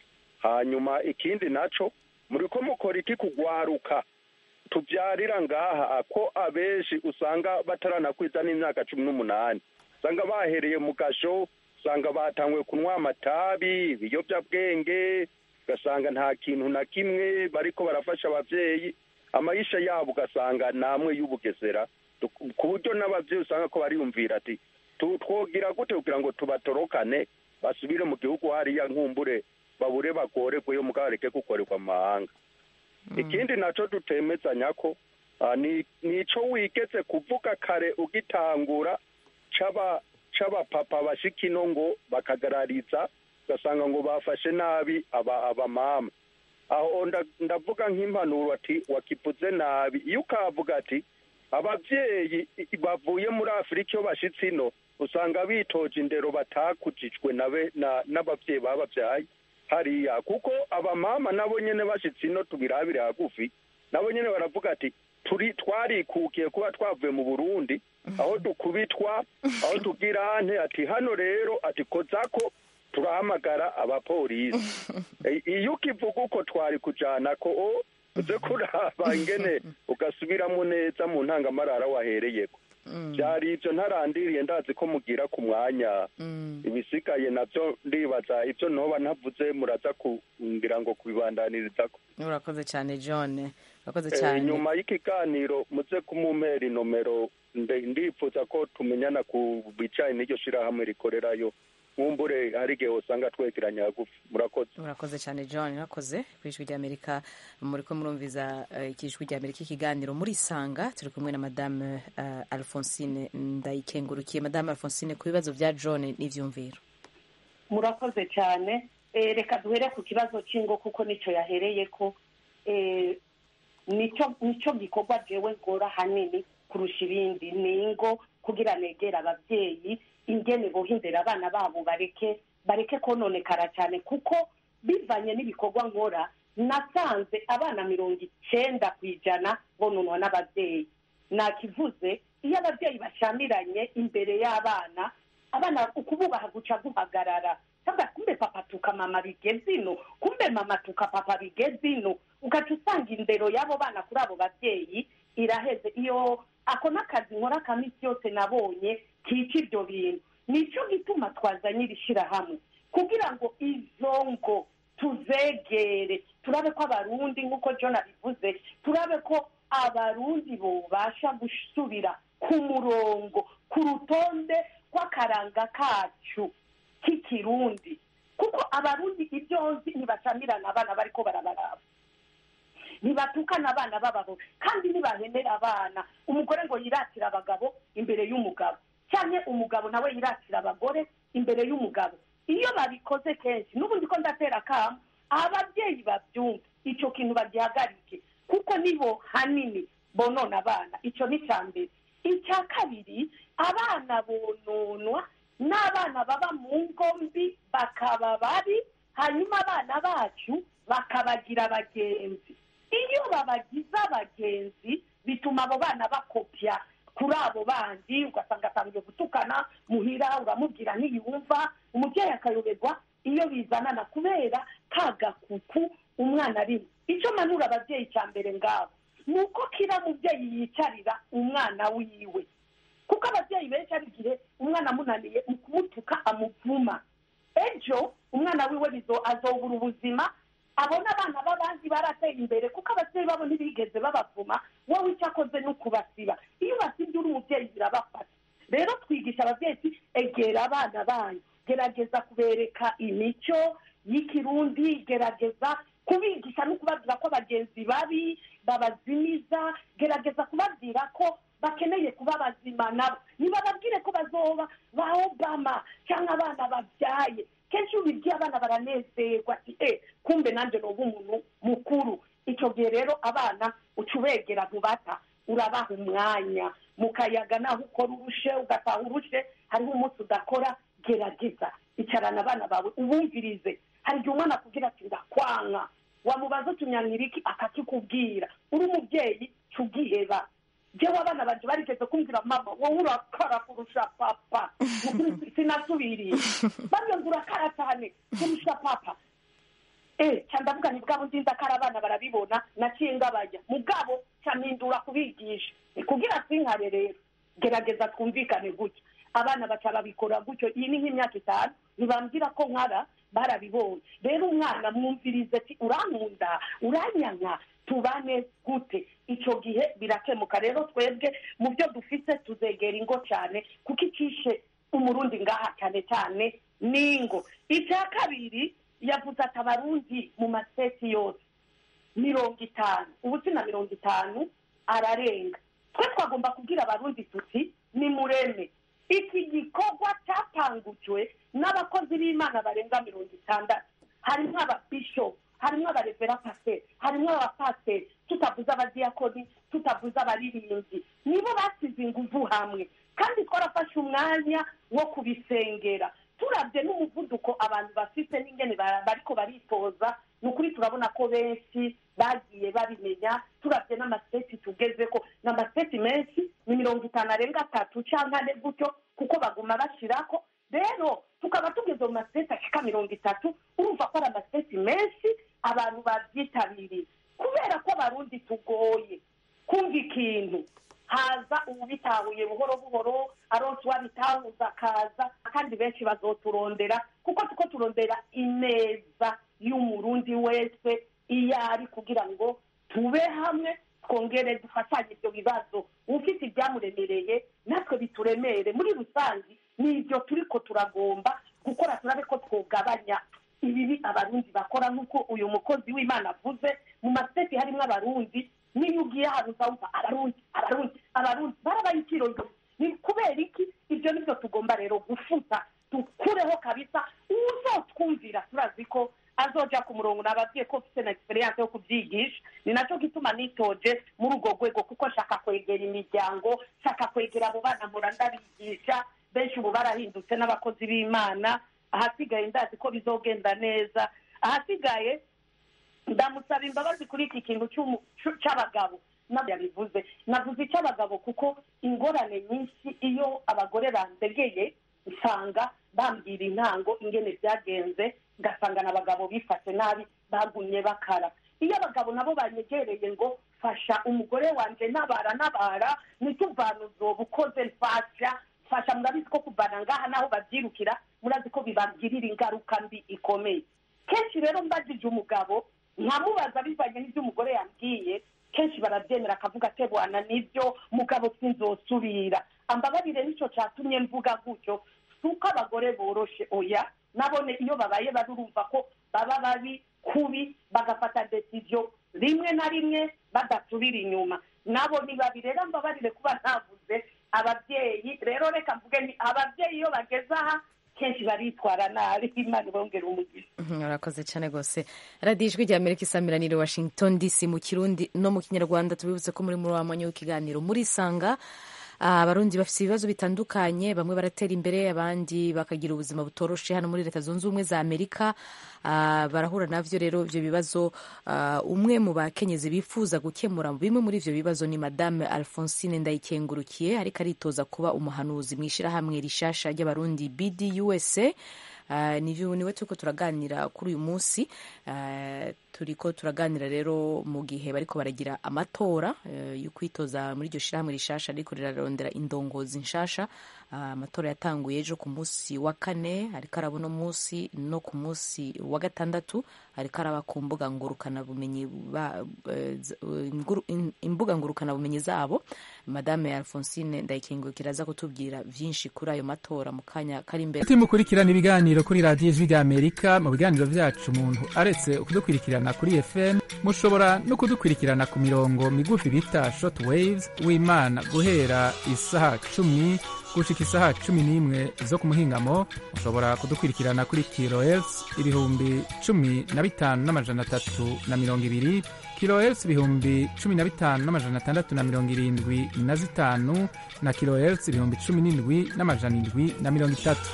hanyuma ikindi naco muriko mukora iki kugwaruka tubyarira ngaha ko abenshi usanga bataranakwiza n'imyaka cumi n'umunani usanga bahereye mu gasho usanga batanguye kunywa amatabi ibiyobyabwenge ugasanga nta kintu na kimwe bariko barafasha abavyeyi amayisha yabo ugasanga namwe y'ubugesera ku buryo n'abavyeyi usanga ko bariyumvira ati "Tu- twogira gute kugira ngo tubatorokane basubire mu gihugu hariya nkumbure babure bagoregweyo mugabo bareke gukorerwa mu mahanga ikindi naco dutemezanya ko ah, ni nico wigeze kuvuga kare ugitangura c'aba c'abapapa bashika ino ngo bakagarariza ugasanga ngo bafashe nabi aba abamama aho nda- ndavuga nk'impanuro ati wakivuze nabi iyo ukavuga ati abavyeyi i- bavuye muri afurika iyo bashitse ino usanga bitoje indero batakujijwe nabe na- n'abavyeyi babavyaye hariya kuko abamama nabo nyene bashitse ino tubirabire hagufi nabo nyene baravuga ati turi twarikukiye kuba twavuye mu burundi aho dukubitwa aho tugira ante ati hano rero ati kozako turahamagara abapolisi E, iyo ukivuga uko twari kujana ko o uze kuraba ingene ugasubiramo neza mu ntangamarara wahereyeko byari ibyo ntarandiriye ndazi ko mugira ku mwanya ibisigaye nabyo ndibaza ibyo ntoba ntavuze muraza kumbwira ngo kubibandaniriza urakoze cyane john urakoze Eh, cyane nyuma y'ikiganiro muze kumumpera inomero nde- ndifuza ko tumenyana ku bicaye n'iryo shirahamwe rikorerayo nkumbure hari igihe usanga twegeranya hagufi murakoze urakoze cyane john urakoze ku ijwi ry'amerika muri ko murumviza eh, iki ijwi ry'amerika ikiganiro muri sanga turi kumwe na madame eh, alphonsine ndayikengurukiye madame alphonsine ku bibazo bya john n'ivyumviro murakoze cyane Eh, reka duhere ku kibazo cy'ingo kuko nicyo yahereye ko eh, nicyo nicyo gikorwa jewe ngora hanini kurusha ibindi ni ingo kugira negera ababyeyi ingene bohindera abana babo bareke bareke kononekara cyane kuko bivanye n'ibikorwa nkora nasanze abana mirongo icenda ku ijana bononwa n'ababyeyi nakivuze iyo ababyeyi bashamiranye imbere y'abana abana ukububaha guca guhagarara sasa kumbe papa tuka mama bigeze ino kumbe mama tuka papa bigeze ino ugaca usanga indero y'abo bana kuri abo babyeyi iraheze iyo ako n'akazi nkora ka minsi yose nabonye kica ibyo bintu nicyo gituma twazanye iri shyirahamwe kugira ngo izo ngo tuzegere turabe ko abarundi nk'uko john abivuze turabe ko abarundi bobasha gusubira ku murongo ku rutonde rw'akaranga kacu k'ikirundi kuko abarundi ibyo nzi ntibacamirana abana bariko barabaraba ntibatukana abana b'abagabo kandi ntibahemera abana umugore ngo yiratire abagabo imbere y'umugabo cyangwa umugabo nawe yiratira abagore imbere y'umugabo iyo babikoze kenshi n'ubundi ko ndatera akamo ababyeyi babyumva icyo kintu bagihagarike kuko nibo hanini bonona abana icyo ni icya mbere icya kabiri abana bononwa n'abana baba mu ngo mbi bakaba babi hanyuma abana bacu bakabagira abagenzi iyo babagize abagenzi bituma abo bana bakopya kuri abo bandi ugasanga atangiye gutukana muhira uramubwira ntiyumva umubyeyi akayoberwa iyo bizanana kubera ka gakuku umwana arimo icyo manura ababyeyi cya mbere ngabo ni uko kira mubyeyi yicarira umwana wiwe kuko ababyeyi benshi ari igihe umwana amunaniye mu kumutuka amuvuma ejo umwana wiwe bizo azobura ubuzima abona abana b'abandi barateye imbere kuko ababyeyi babo ntibigeze babavuma wowe icyo akoze ni ukubasiba iyo ubasibye uri umubyeyi birabafata rero twigisha ababyeyi ati egera abana banyu gerageza kubereka imico y'ikirundi gerageza kubigisha no kubabwira ko abagenzi babi babazimiza gerageza kubabwira ko bakeneye kuba bazima nabo ntibababwire ko bazoba ba obama cyangwa abana babyaye kenshi iyo ubibwiye abana baranezerwa ati e kumbe nanjye noba umuntu mukuru icyo gihe rero abana uca ubegera ntubata urabaha umwanya mukayaga naho ukora urushe ugataha urushe hariho umunsi udakora gerageza icarana abana bawe ubumvirize hari igihe umwana akubwira ati ndakwanka wamubaza utunyanyira iki akakikubwira uri umubyeyi cubwiheba jewe abana banje barigeze kumbwira mama wowe urakara kurusha papa Nukuri sinasubiriye bamwe ngo urakara cyane kurusha papa eh ca ndavuga ni bwabo nzinza kari abana barabibona naciye ngabajya mugabo ca mpindura kubigisha Ni kugira sinkare rero gerageza twumvikane gutya abana baca babikora gutyo iyi ni nk'imyaka itanu ntibambwira ko nkara barabibonye rero umwana mwumvirize ati urankunda uranyanka tubane gute icyo gihe birakemuka rero twebwe mu byo dufite tuzegera ingo cyane kuko icishe umurundi ngaha cyane cyane n'ingo icya kabiri yavuze ati abarundi mu maseti yose mirongo itanu ubu si na mirongo itanu ararenga twe twagomba kubwira abarundi tuti ni mureme iki gikorwa cyatangujwe n'abakozi b'imana barenga mirongo itandatu harimo ababishopu harimo abarevera pasiteri harimo abapasiteri tutavuze abadiyakoni tutavuze abaririmbyi nibo basize ingufu hamwe kandi twarafashe umwanya wo kubisengera turabye n'umuvuduko abantu bafite n'ingene ba- bariko baritoza ni ukuri turabona ko benshi bagiye babimenya turabye n'amaseti tugeze ko ni amaseti menshi ni mirongo itanu arenga atatu cyangwa ane gutyo kuko baguma bashirako rero tukaba tugeze mu maseti ashika mirongo itatu urumva ko ari amaseti menshi abantu babyitabiriye kubera ko abarundi tugoye kumva ikintu haza uwubitahuye buhoro buhoro aronse uwabitahuza akaza kandi benshi bazoturondera kuko tuko turondera ineza y'umurundi wese iyo ari kugira ngo tube hamwe twongere dufatanye ibyo bibazo ufite ibyamuremereye natwe bituremere muri rusange ni ibyo turiko turagomba gukora turabe ko twogabanya ibibi abarundi bakora nk'uko uyu mukozi w'imana avuze mu maseti harimo abarundi niyo ugiye ahantu uzawumva abarundi abarundi abarundi barabaye ikirondoro ni kubera iki ibyo nibyo tugomba rero gufuta dukureho kabisa uzotwumvira turazi ko azoja ku murongo nababwiye ko mfite na experience yo kubyigisha ni nacyo gituma nitoje muri urwo rwego kuko nshaka kwegera imiryango nshaka kwegera abo bana mpora ndabigisha benshi ubu barahindutse n'abakozi b'imana ahasigaye ndazi ko bizogenda neza ahasigaye ndamusaba imbabazi kuri iki kintu cy'umu- cy'u- cy'abagabo nabyo yabivuze navuze icy'abagabo kuko ingorane nyinshi iyo abagore bandegeye usanga bambwira intango ingene byagenze ugasanga n'abagabo bifashe nabi bagumye bakara iyo abagabo nabo banyegereye ngo fasha umugore wanjye nabara nabara nituvana uzoba ukoze mfasha fasha murabizi ko kuvana ngaha naho babyirukira murazi ko bibagirira ingaruka mbi ikomeye kenshi rero mbajije umugabo nkamubaza bivanye n'ibyo umugore yambwiye kenshi barabyemera akavuga ati bwana nibyo mugabo sinzosubira ambabarire nicyo cyatumye mvuga gutyo si uko abagore boroshe oya nabone iyo babaye babi urumva ko baba babi kubi bagafata desiziyo rimwe na rimwe badasubira inyuma nabo ni babi rero mbabarire kuba ntavuze ababyeyi rero reka mvuge ni ababyeyi iyo bageze aha kenshi baritwara nabi imana ibongera umugisha murakoze cyane rwose radiyo ijwi rya amerika isamiranire washington dc mu kirundi no mu kinyarwanda tubibutse ko muri muri wa mwanya w'ikiganiro murisanga abarundi bafite ibibazo bitandukanye bamwe baratera imbere abandi bakagira ubuzima butoroshe hano muri leta zunze ubumwe za amerika Ah, barahura navyo rero ivyo bibazo ah, umwe mu bakenyezi bifuza gukemura bimwe muri ivyo bibazo ni madame alphonsine ndayikengurukiye ariko aritoza kuba umuhanuzi mu ishyirahamwe rishasha ry'abarundi bdusa Uh, nivyo niwe turiko turaganira kuri uyu munsi uh, turiko turaganira rero mu gihe bariko baragira amatora uh, yo kwitoza muri iryo shirahamwe rishasha ariko rirarondera indongozi nshasha uh, amatora yatanguye ejo ku munsi wa kane ariko araba uno munsi no ku munsi wa gatandatu ariko araba ku mbuga ngurukanabumenyi ba- eh, z- eh, nguru- in- imbuga ngurukanabumenyi zabo madame alphonsine ndayikengurukira aza kutubwira vyinshi kuri ayo matora mu kanya kari imbere Ati mukurikirana ibiganiro kuri radiyo ijwi rya amerika mu biganiro byacu umuntu aretse kudukurikirana kuri fm mushobora no kudukurikirana ku mirongo migufi bita short waves w'imana guhera isaha cumi gushika isaha cumi n'imwe zo ku muhingamo mushobora kudukurikirana kuri kilohertz ibihumbi cumi na bitanu n'amajana atatu na mirongo ibiri kilohertz ibihumbi cumi na bitanu n'amajana atandatu na mirongo irindwi na zitanu na kilohertz ibihumbi cumi n'indwi n'amajana indwi na mirongo itatu ku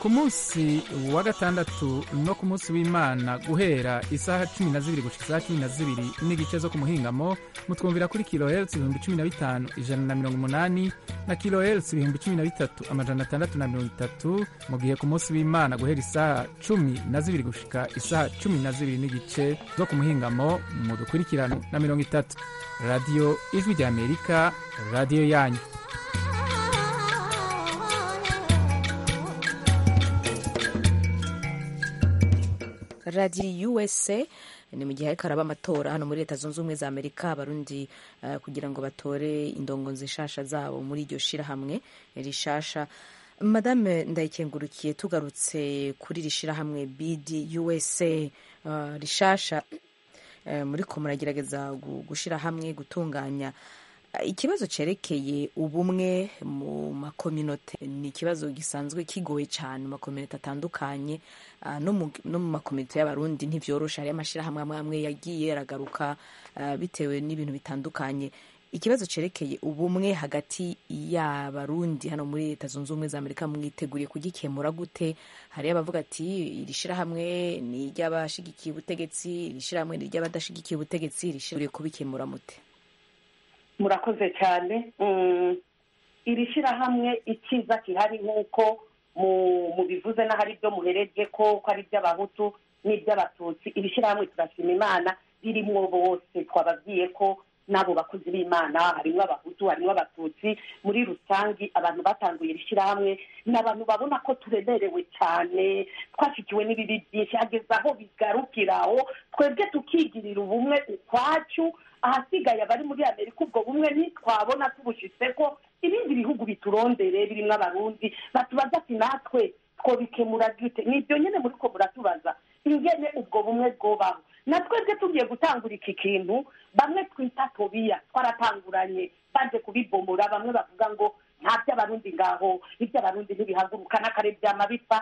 ku munsi wa gatandatu no ku munsi w'imana guhera isaha cumi na zibiri gushika isaha cumi na zibiri n'igice zo ku muhingamo mutwumvira kuri kilohertz ibihumbi cumi na bitanu ijana na mirongo umunani na kilohertz ibihumbi cumi na bitatu amajana atandatu na mirongo itatu mu gihe ku munsi w'imana guhera isaha cumi na zibiri gushika isaha cumi na zibiri n'igice zo ku muhingamo mudukurikirana na mirongo itatu radiyo ijwi ry'amerika radiyo yanyu radiyo usa ni mu gihe ariko araba amatora hano muri leta zunze ubumwe za amerika abarundi uh, kugira ngo batore indongozi nshasha zabo muri iryo shirahamwe rishasha madame ndayikengurukiye tugarutse kuri iri shirahamwe bd usa uh, rishasha uh, muri ko muragerageza gushira hamwe gutunganya ikibazo cyerekeye ubumwe mu makominote ni ikibazo gisanzwe kigoye cyane mu makominote atandukanye no mu makominote y'abarundi ntibyoroshe hariyo amashyirahamwe amwe amwe yagiye aragaruka bitewe n'ibintu bitandukanye ikibazo cyerekeye ubumwe hagati y'abarundi hano muri leta zunze ubumwe za amerika mwiteguriye kugikemura gute hariyo abavuga ati iri shyirahamwe ni iry'abashigikiye ubutegetsi iri shyirahamwe ni iry'abadashigikiye ubutegetsi rishyiriye kubikemura mute murakoze cyane iri shyirahamwe icyiza gihari nk'uko mu bivuze n'ahari ibyo muhereje ko ko ari iby'abahutu n'iby'abatutsi iri shyirahamwe turashima imana ririmo bose twababwiye ko n'abo bakozi b'imana harimo abahutu harimo abatutsi muri rusange abantu batanguye iri shyirahamwe ni abantu babona ko turemerewe cyane twashyikiwe n'ibibi byinshi hageze aho bigarukira aho twebwe tukigirira ubumwe ukwacu ahasigaye abari muri amerika ubwo bumwe ntitwabona tubushyitse ko ibindi bihugu biturondere birimo abarundi batubaza ati natwe twobikemura gute ni ibyo nyine muri ko muratubaza ingene ubwo bumwe bwobaho na twebwe tugiye gutangura iki kintu bamwe twita tobiya twaratanguranye baje kubibomora bamwe bavuga ngo nta by'abarundi ngaho iby'abarundi ntibihaguruka n'akare byama bipfa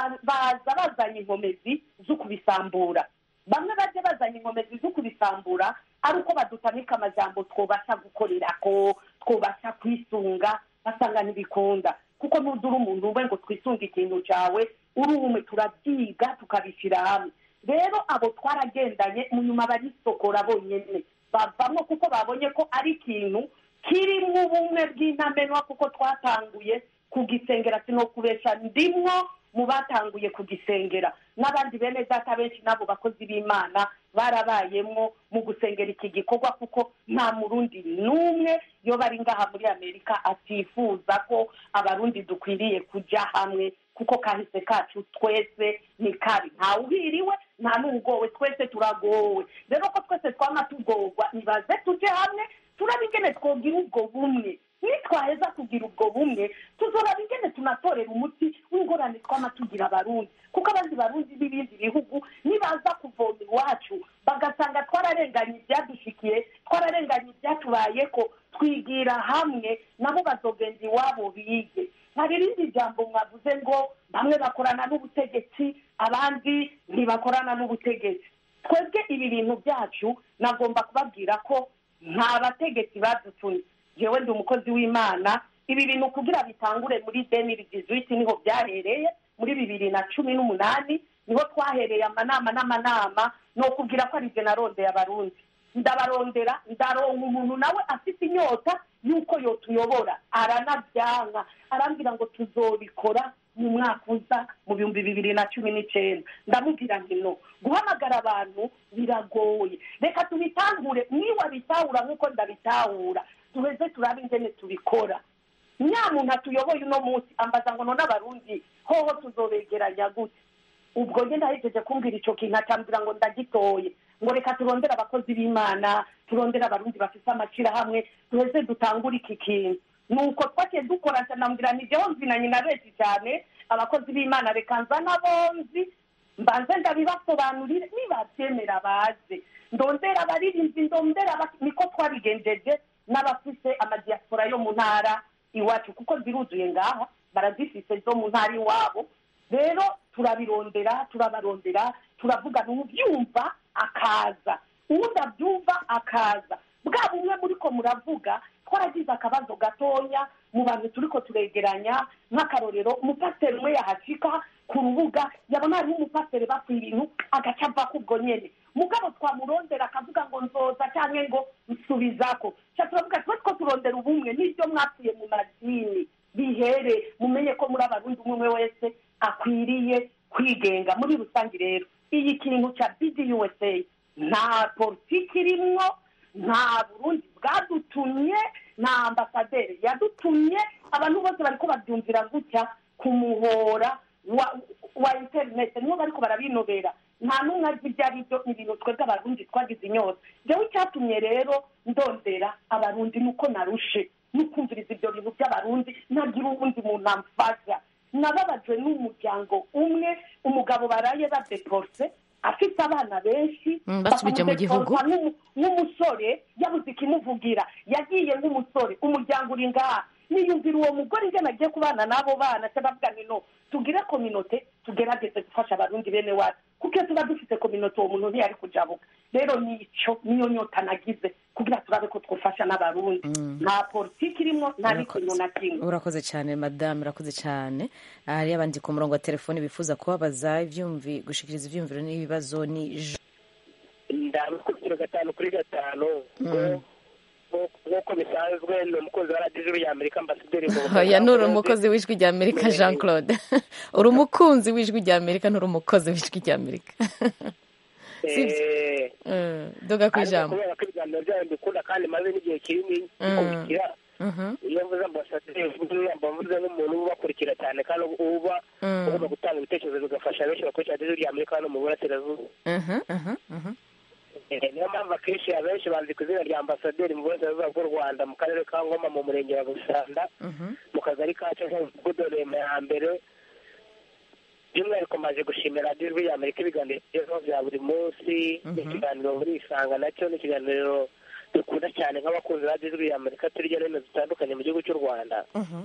baza bazanye inkomezi zo kubisambura bamwe bajya bazanye inkomezi zo kubisambura ari uko badutamika amajambo twobasha gukorera ko twobasha kwisunga basanga ntibikunda kuko ntudura umuntu we ngo twisunge ikintu cyawe uri umwe turabyiga tukabishyira hamwe rero abo twaragendanye mu nyuma barisokora bonyine bavamo kuko babonye ko ari ikintu kirimo ubumwe bw'intamenwa kuko twatanguye kugisengera sino kubesha ndimwo mu batanguye kugisengera n'abandi bene data benshi n'abo bakozi b'imana barabayemo mu gusengera iki gikorwa kuko nta murundi n'umwe iyo bari ngaha muri amerika atifuza ko abarundi dukwiriye kujya hamwe kuko kahise kacu twese ni kabi ntawe uhiriwe nta n'ugowe twese turagowe rero ko twese twama tugorwa nibaze tujye hamwe turaba ingene twogira ubwo bumwe nitwaheza kugira ubwo bumwe tuzoraba ingene tunatorera umuti w'ingorane twama tugira abarundi kuko abandi barundi b'ibindi bihugu nibaza kuvoma iwacu bagasanga twararenganye ibyadushikiye twararenganye ibyatubaye ko twigira hamwe nabo bazogenda iwabo bige hari irindi jambo mwavuze ngo bamwe bakorana n'ubutegetsi abandi ntibakorana n'ubutegetsi twebwe ibi bintu byacu nagomba kubabwira ko nta bategetsi badutumye yewe ndi umukozi w'imana ibi bintu kugira bitangure muri demiri dizuwiti niho byahereye muri bibiri na cumi n'umunani niho twahereye amanama n'amanama ni ukubwira ko ari narondeye abarundi ndabarondera ndaronka umuntu nawe afite inyota y'uko yotuyobora aranabyanka arambwira ngo tuzobikora mu mwaka uza mu bihumbi bibiri na cumi n'icyenda ndamubwira nti no guhamagara abantu biragoye reka tubitangure niba bitahura nk'uko ndabitahura duheze turabe ingene tubikora nyamuntu atuyoboye uno munsi ambaza ngo none abarundi hoho tuzobegeranya gute ubwo ngenda ahejeje kumbwira icyo kintu acambwira ngo ndagitoye ngo reka turondere abakozi b'imana turondere abarundi bafite amashyirahamwe duheze dutangure iki kintu nuko twagiye dukora nambwira ni jyewe nzinanye na benshi cyane abakozi b'imana reka nza n'abonzi mbanze ndabibasobanurire nibabyemera baze ndondera abaririmbyi ndondera niko twabigenjeje n'abafite amadiyasipora yo mu ntara iwacu kuko ziruzuye ngaha barazifite zo mu ntara iwabo rero turabirondera turabarondera turavugana ubyumva akaza uwundi abyumva akaza bwa bumwe muri ko muravuga twaragize akabazo gatoya mu bantu turiko turegeranya nk'akarorero umupasiteri umwe yahashika ku rubuga yabona hariho umupasiteri bapfa ibintu agaca ava kubwo nyene mugabo twamurondera akavuga ngo nzoza cyangwa ngo nsubizako ca turavuga twe two turondera ubumwe n'ibyo mwapfuye mu madini bihere mumenye ko muri abarundi umwe umwe wese akwiriye kwigenga muri rusange rero iyi kintu cya bdusa nta politiki irimwo nta burundi bwadutumye nta ambasaderi yadutumye abantu bose bariko babyumvira gutya ku muhora wa wa interineti nibo bariko barabinobera nta n'umwe azi ibyo ari byo ni ibintu twebwe abarundi twagize inyota jewe icyatumye rero ndondera abarundi nuko narushe nukumviriza ibyo bintu by'abarundi ntagira uwundi muntu amfasha nababajwe n'umuryango umwe umugabo baraye badeporse afite abana benshi Mm, basubije mu gihugu. bakamudeporsa nk'umu- nk'umusore yabuze ikimuvugira yagiye nk'umusore umuryango uri ngaha niyumvira uwo mugore ingene agiye kubana n'abo bana se bavuga ni no tugire kominote tugerageze gufasha abarundi bene wacu kuko iyo tuba dufite kominote uwo muntu ntiyari kujabuka rero nico niyo nyota nagize kugira turabe ko twufasha n'abarundi nta politiki irimo nta n'ikintu na kimwe urakoze cyane madamu urakoze cyane hariyo abandi ku murongo wa telefoni bifuza kubabaza ibyumvi gushikiriza ibyumviro n'ibibazo ni Jean- ndabikubitiro gatanu kuri gatanu ngo- ngo- nk'uko bisanzwe ni umukozi wa radiyo ya amerika ambasaderi mu oya nturi umukozi w'ijwi rya amerika jean claude uri umukunzi w'ijwi rya amerika nturi umukozi w'ijwi rya amerika Eh, Mm, duga ku ariko ijambo kubera ko ibiganiro byayo mbikunda kandi maze n'igihe kinini bikurikira Mhm, iyo mvuze ambasaderi mba mvuze nk'umuntu uba ubakurikira cyane kandi uba Mm. ugomba gutanga ibitekerezo bigafasha benshi bakurikira radiyo ya amerika hano mu burasirazuba mhm, mhm, mhm. Eh, niyo mpamvu akenshi abenshi banzi ku izina rya ambasaderi mu burasirazuba bw'u rwanda mu karere ka ngoma mu murenge wa busanda Mhm. mu kagari ka mudugudu rema ya mbere by'umwihariko maje gushimira radiyo ijwi amerika ibiganiro bigezweho bya buri munsi Mhm. ikiganiro muri isanga nacyo ni ikiganiro dukunda cyane nk'abakunzi ba radiyo ijwi amerika turi hirya no hino zitandukanye mu gihugu cy'u rwanda Mhm.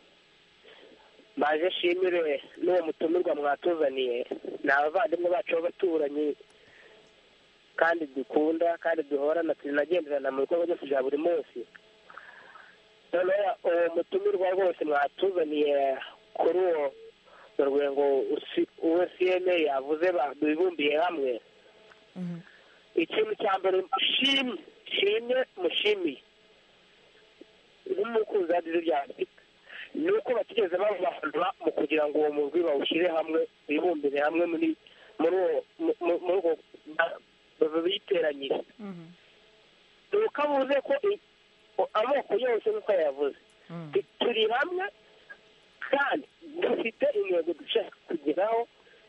maje nshimire n'uwo mutumirwa mwatuzaniye ni abavandimwe bacu b'abaturanyi kandi dukunda kandi duhorana tunagenderana mu bikorwa byose bya buri munsi noneho uwo mutumirwa rwose mwatuzaniye kuri uwo rwego uwo cma yavuze bibumbiye hamwe Mhm. ikintu cya mbere shimye shimye mushimiye nk'umukunzi wa radiyo rya amerika ni uko batigeze babahanura mu kugira ngo uwo mugwi bawushyire hamwe bibumbire hamwe muri muri uwo mu- mu- muri ubwo ba- biteranyije Mhm. ni uko avuze ko i- o- amoko yose nk'uko yavuze Mhm. Tu- turi hamwe kandi dufite intego dushaka kugeraho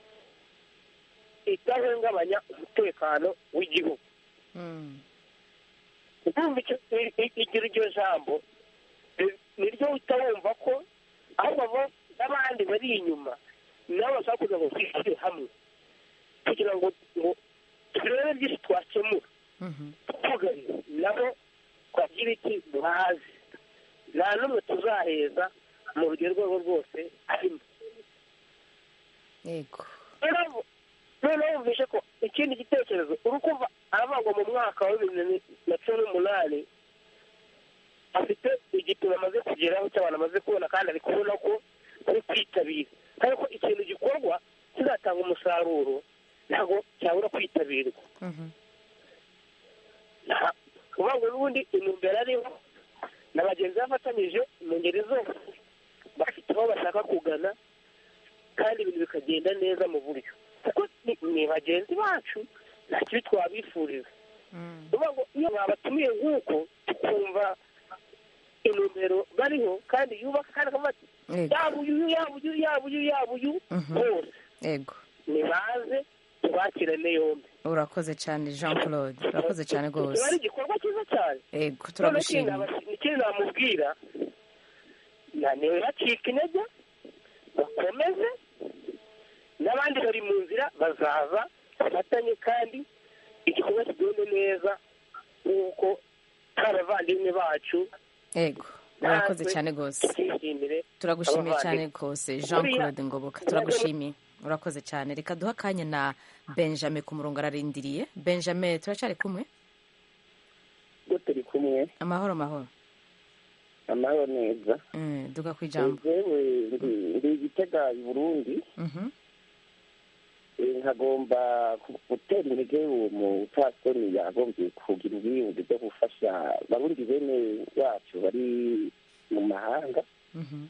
idahungabanya umutekano w'igihugu Mhm. urumva icyo i- i- igira iryo jambo ni- niryo uhita wumva ko ahubwo abo n'abandi bari inyuma nabo bashaka kugira ngo twishyire hamwe kugira ngo ngo turebe byinshi twakemura Mhm. tugane nabo twagira iki bazi nta n'umwe tuzaheza mu rugero rwego rwose arimo yego noneho noneho wumvishe ko ikindi gitekerezo uri kumva aravuga mu mwaka wa bibiri na cumi n'umunani afite igipimo amaze kugeraho cy'abantu amaze kubona kandi ari kubona ko ari kwitabira kandi ko ikintu gikorwa kizatanga umusaruro ntabwo cyabura kwitabirwa Mhm. nta uvuga ngo n'ubundi intumbero ariho na bagenzi bafatanyije mu ngeri zose bafite aho bashaka kugana kandi ibintu bikagenda neza mu buryo kuko ni- ni bagenzi bacu nta kibi twabifuriza Mhm. uvuga ngo iyo babatumiye nk'uko tukumva intumbero bariho kandi yubaka kandi akavuga ati yego yaba uyu yaba uyu yaba uyu yaba uyu Mhm. bose yego nibaze tubakirane yombi urakoze cyane jean claude urakoze cyane kiba ari rwose igikorwa cyiza cyane yego none turagushimiye ikindi namubwira na ntibacike intege bakomeze n'abandi bari mu nzira bazaza bafatanye kandi igikorwa kigende neza nk'uko ari abavandimwe bacu yego urakoze cyane rwose tukishimire turagushimiye abavandimwe. cyane rwose jean Buriya- claude ngoboka turagushimiye urakoze cyane reka duhe akanya na benjamin ku murongo ararindiriye benjamin turacyari kumwe ubwo turi kumwe amahoro amahoro amahoro neza Mm, duga ku ijambo jewe ndi- ndi igitega i burundi Mhm. Eh, nkagomba ku- gutera intege uwo mupfasoni yagombye kugira ubwiyunge bwo gufasha barundi bene wacu bari mu mahanga Mhm.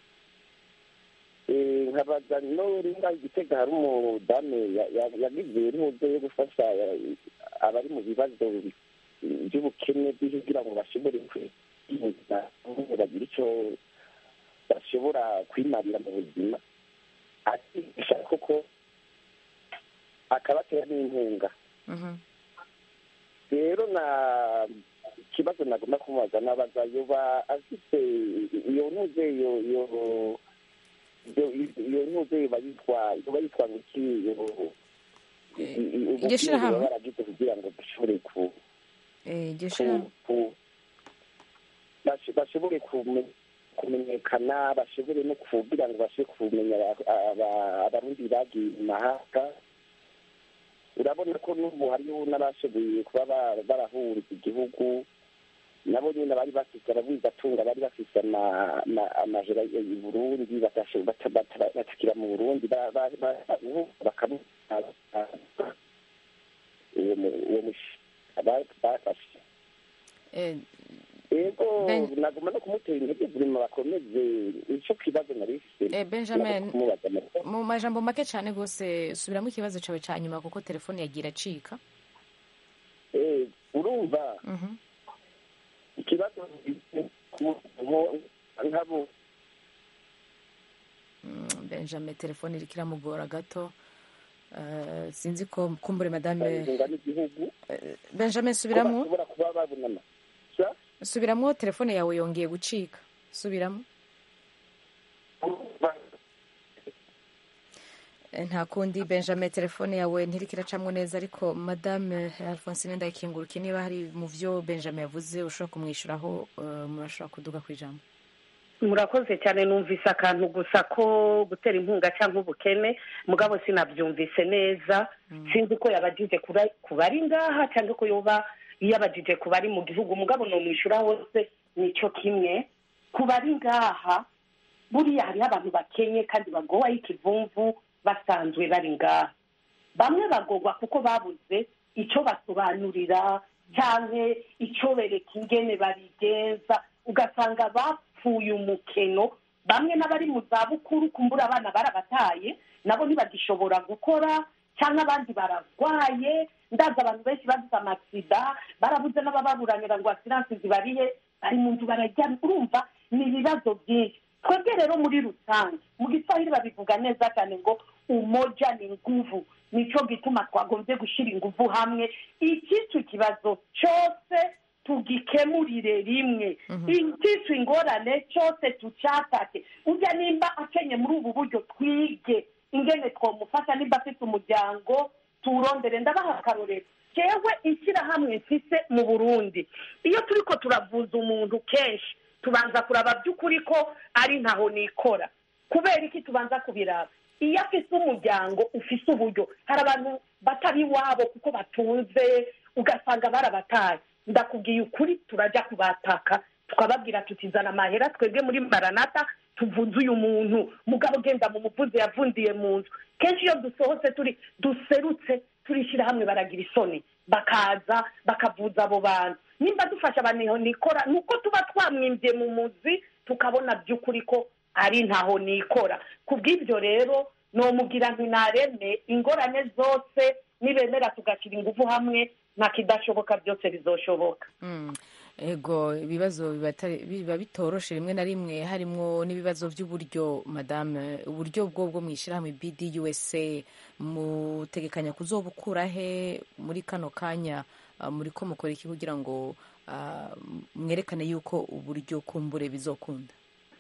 Eh, nkabaza no ringa igitega hari umudame ya- ya- yagize intuzo yo gufasha eh, abari mu bibazo bi- by'ubukene bw'isi kugira ngo bashobore kwirinda bagira icyo bashobora kwimarira mu buzima akigisha koko akabatera n'inkunga Mhm. rero na ikibazo nagomba kumubaza nabaza yoba afite iyo ntuze iyo iyo iyo- iyo ntuze yoba yitwa yoba yitwa ngo iki iyo iryo shirahamwe? baba baragize kugira ngo bashobore ku Eh, iryo ku- shirahamwe ku- basho- bashobore kume- kumenyekana bashobore no kugira ngo bashe kumenya aba- aba- abarundi bagiye mu mahanga urabona ko n'ubu hariho n'abashoboye kuba ba- barahunze igihugu nabo nyine bari bafite ababwizatunga bari bafite ama- ama- amajoro i burundi batashe- bata- bata- batakira mu burundi ba- ba- ba- bakamu uwo mu- uwo mushi ba- bafashe Eh, ego Ben- nagomba no kumutera intege zirima bakomeze ico kibazo nari mfise Eh, Benjamin. kumubaza amakuru. mu majambo make cyane rwose subiramo ikibazo cyawe cya nyuma kuko telefone yagira acika Eh, urumva Mhm. ikibazo nko- nkabo Mm, benjamin telefone iriko iramugora gato Eh, sinzi ko kumbure madame ingunga n'igihugu benjamin ko subiramo bashobora kuba babonana Sa? subiramo telefone yawe yongeye gucika subiramo Urumva, Eh, nta kundi benjamin telefone yawe ntiriko iracamwo neza ariko madame alphonsine ndayikinguruke niba hari mu vyo benjamin yavuze ushobora kumwishyuraho eh, murashobora kuduga ku ijambo murakoze cyane numvise akantu gusa ko gutera inkunga cyangwa ubukene mugabo sinabyumvise neza sinzi ko yabajije kura- ku bari ngaha cyangwa ko yoba yabajije ku bari mu gihugu mugabo nomwishyura hose nicyo kimwe ku bari ngaha buriya hariho abantu bakenye kandi bagowaho ikivumvu basanzwe bari ngaha bamwe bagogwa kuko babuze icyo basobanurira cyangwa icyo bereka ingene babigenza ugasanga bapfuye umukeno bamwe n'abari mu zabukuru kumbura abana barabataye nabo ntibagishobora gukora cyangwa abandi bararwaye ndazi abantu benshi bagize amasida barabuze n'abababuranira ngo asiransi zibarihe bari mu nzu barajya urumva ni ibibazo byinshi twebwe rero muri rusange mu giswahili babivuga neza cyane ngo umoja ni nguvu nicyo gituma twagombye gushyira ingufu hamwe icyitwa ikibazo cyose tugikemurire rimwe icyitwa ingorane cyose tucyatake ujya nimba akenye muri ubu buryo twige ingene twamufasha nimba afite umuryango tuwurondere ndabaha akarorero jewe ishyirahamwe mfise mu burundi iyo turi ko turavuza umuntu kenshi tubanza kuraba by'ukuri ko ari ntaho nikora kubera iki tubanza kubiraba iyo afise umuryango ufise uburyo hari abantu batari iwabo kuko batunze ugasanga barabataye ndakubwiye ukuri turajya kubataka tukababwira tutizana amahera twebwe muri maranata tuvuze uyu muntu mugabo ugenda mu muvuzi yavundiye mu nzu kenshi iyo dusohotse turi duserutse turishyira hamwe baragira isoni bakaza bakavuza abo bantu nimba dufasha abantu nikora ni uko tuba twamwimbye mu muzi tukabona by'ukuri ko ari ntaho nikora ku bw'ibyo rero nomubwira ntinareme ingorane zose nibemera tugashyira ingufu hamwe nta kidashoboka byose bizoshoboka Mm. ego ibibazo biba atari- biba bitoroshe rimwe na rimwe harimwo n'ibibazo by'uburyo madame uburyo bwo bwo mwishyirahamwe bd usa mutegekanya kuzobukura he muri kano kanya ah, muri ko mukora iki kugira ngo ah, mwerekane yuko uburyo kumbure bizokunda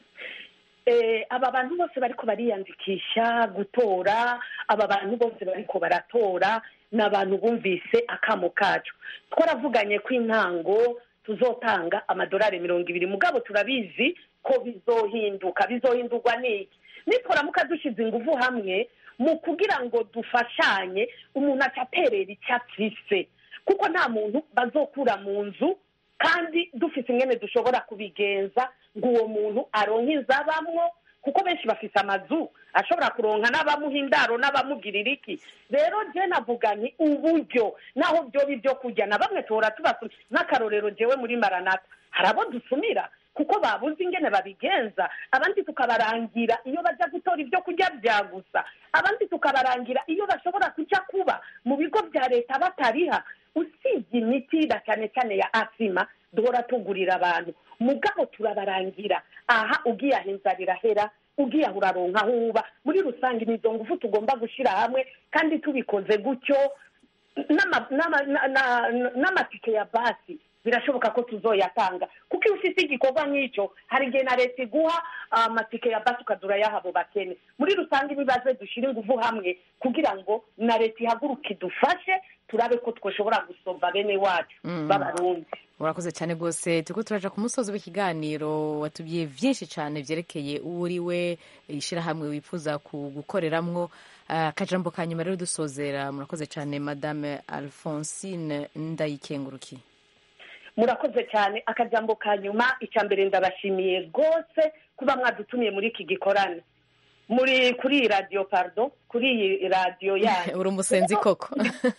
Eh, aba bantu bose bariko bariyandikisha gutora aba bantu bose bariko baratora ni abantu bumvise akamo kacu twaravuganye ko intango tuzotanga amadolari mirongo ibiri mugabo turabizi ko bizohinduka bizohindurwa n'iki nitwaramuka dushyize ingufu hamwe mu kugira ngo dufashanye umuntu aca aterera icyo afise kuko nta muntu bazokura mu nzu kandi dufite ingene dushobora kubigenza ngo uwo muntu aronke inzabamwo kuko benshi bafite amazu ashobora kuronka n'abamuha indaro n'abamugirira iki rero je navuga nti uburyo naho byoba ibyo kurya na bamwe tuhora tubasumira nk'akarorero jewe muri maranata hari abo dusumira kuko babuze ingene babigenza abandi tukabarangira iyo bajya gutora ibyo kurya bya gusa abandi tukabarangira iyo bashobora kujya kuba mu bigo bya leta batariha usibye imiti cyane cyane ya asima duhora tugurira abantu mugabo turabarangira aha ugiye aho inzara irahera ugiye aho uraronka aho uba muri rusange ni izo ngufu tugomba gushyira hamwe kandi tubikoze gutyo n'ama- n'ama- na- na- n'amatike ya basi birashoboka ko tuzoyatanga kuko iyo ufite igikorwa nk'icyo hari igihe na leta iguha amatike ya basi ukazura yahabo bakene muri rusange ibibazo dushyire ingufu hamwe kugira ngo na leta ihaguruke idufashe turabe ko twashobora gusomba bene wacu Mm. b'abarundi urakoze cyane rwose turiko turaja ku musozi w'ikiganiro watubwiye byinshi cyane byerekeye uwo uri we ishyirahamwe wifuza ku- gukoreramwo Ah, akajambo ka nyuma rero dusozera murakoze cyane madame alphonsine ndayikengurukiye murakoze cyane akajambo ka nyuma icya mbere ndabashimiye rwose kuba mwadutumiye muri iki gikorane muri kuri iyi radiyo pardon kuri iyi radiyo yanyu uri umusenzi koko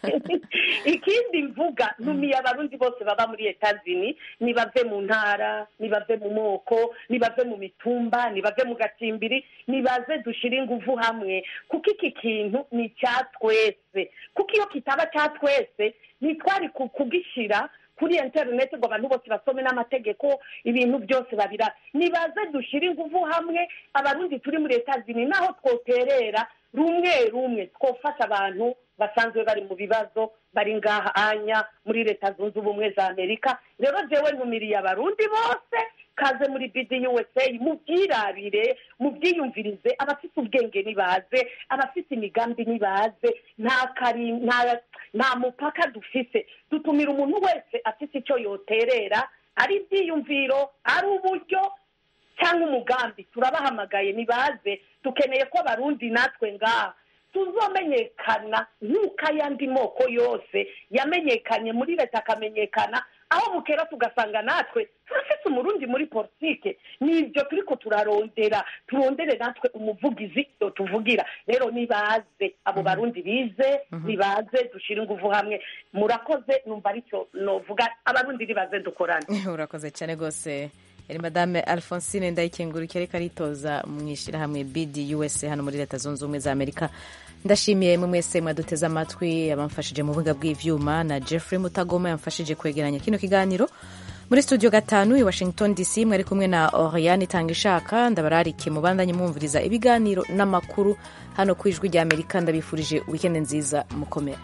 ikindi mvuga ntumiye abarundi bose baba muri etazini nibave mu ntara nibave mu moko nibave mu mitumba nibave mu gacimbiri nibaze dushyire ingufu hamwe kuko iki kintu ni icya twese kuko iyo kitaba cya twese ntitwari ku- kugishyira kuri interineti ngo abantu bose basome n'amategeko ibintu byose babira nibaze dushyire ingufu hamwe abarundi turi muri etazini naho twoterera rumwe rumwe twofasha abantu basanzwe bari mu bibazo bari ngaha anya muri leta zunze ubumwe za amerika rero jewe ntumiriye abarundi bose kaze muri bidi usa mubyirabire mubyiyumvirize abafite ubwenge nibaze abafite imigambi nibaze nta kari nta nta mupaka dufise dutumira umuntu wese afite icyo yoterera ari ibyiyumviro ari uburyo cyangwa umugambi turabahamagaye nibaze dukeneye ko abarundi natwe ngaha tuzomenyekana nk'uko ayandi moko yose yamenyekanye muri leta akamenyekana aho bukera tugasanga natwe turafite umurundi muri politike nibyo turi ko turarondera turondere natwe umuvugizi iyo tuvugira rero nibaze abo barundi bize nibaze dushyire ingufu hamwe murakoze numva aricyo novuga abarundi nibaze dukorane urakoze cyane rwose yari madame alphonsine ndayikengurukiye ariko aritoza mu ishyirahamwe bidi usa hano muri leta zunze ubumwe za amerika ndashimiye mwe mwese mwaduteze amatwi abamfashije mu buga bw'ivyuma na jeffrey mutagoma yamfashije kwegeranya kino kiganiro muri studio gatanu i washington dc mwari kumwe na oriane itanga ishaka ndabararike mubandanye mwumviriza ibiganiro n'amakuru hano ku ijwi rya amerika ndabifurije wikende nziza mukomere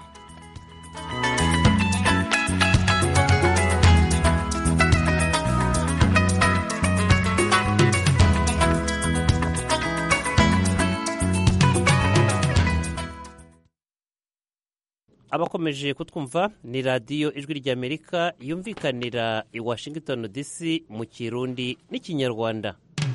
abakomeje kutwumva ni radiyo ijwi ry'amerika yumvikanira i washington dc mu kirundi n'ikinyarwanda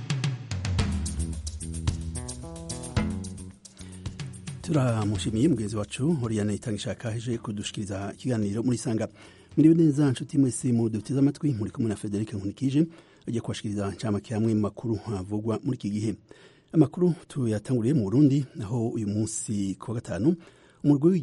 turamushimiye mugenzi wacu Oriane Itangishaka aje kudushikiriza ikiganiro muri sanga muribe neza nshuti mwese mu duteze amatwi muri kumwe na Frederic Nkunikije agiye kubashikiriza ncamake hamwe mu makuru havugwa muri iki gihe amakuru tuyatanguriye mu Burundi aho uyu munsi ku wa gatanu umurwi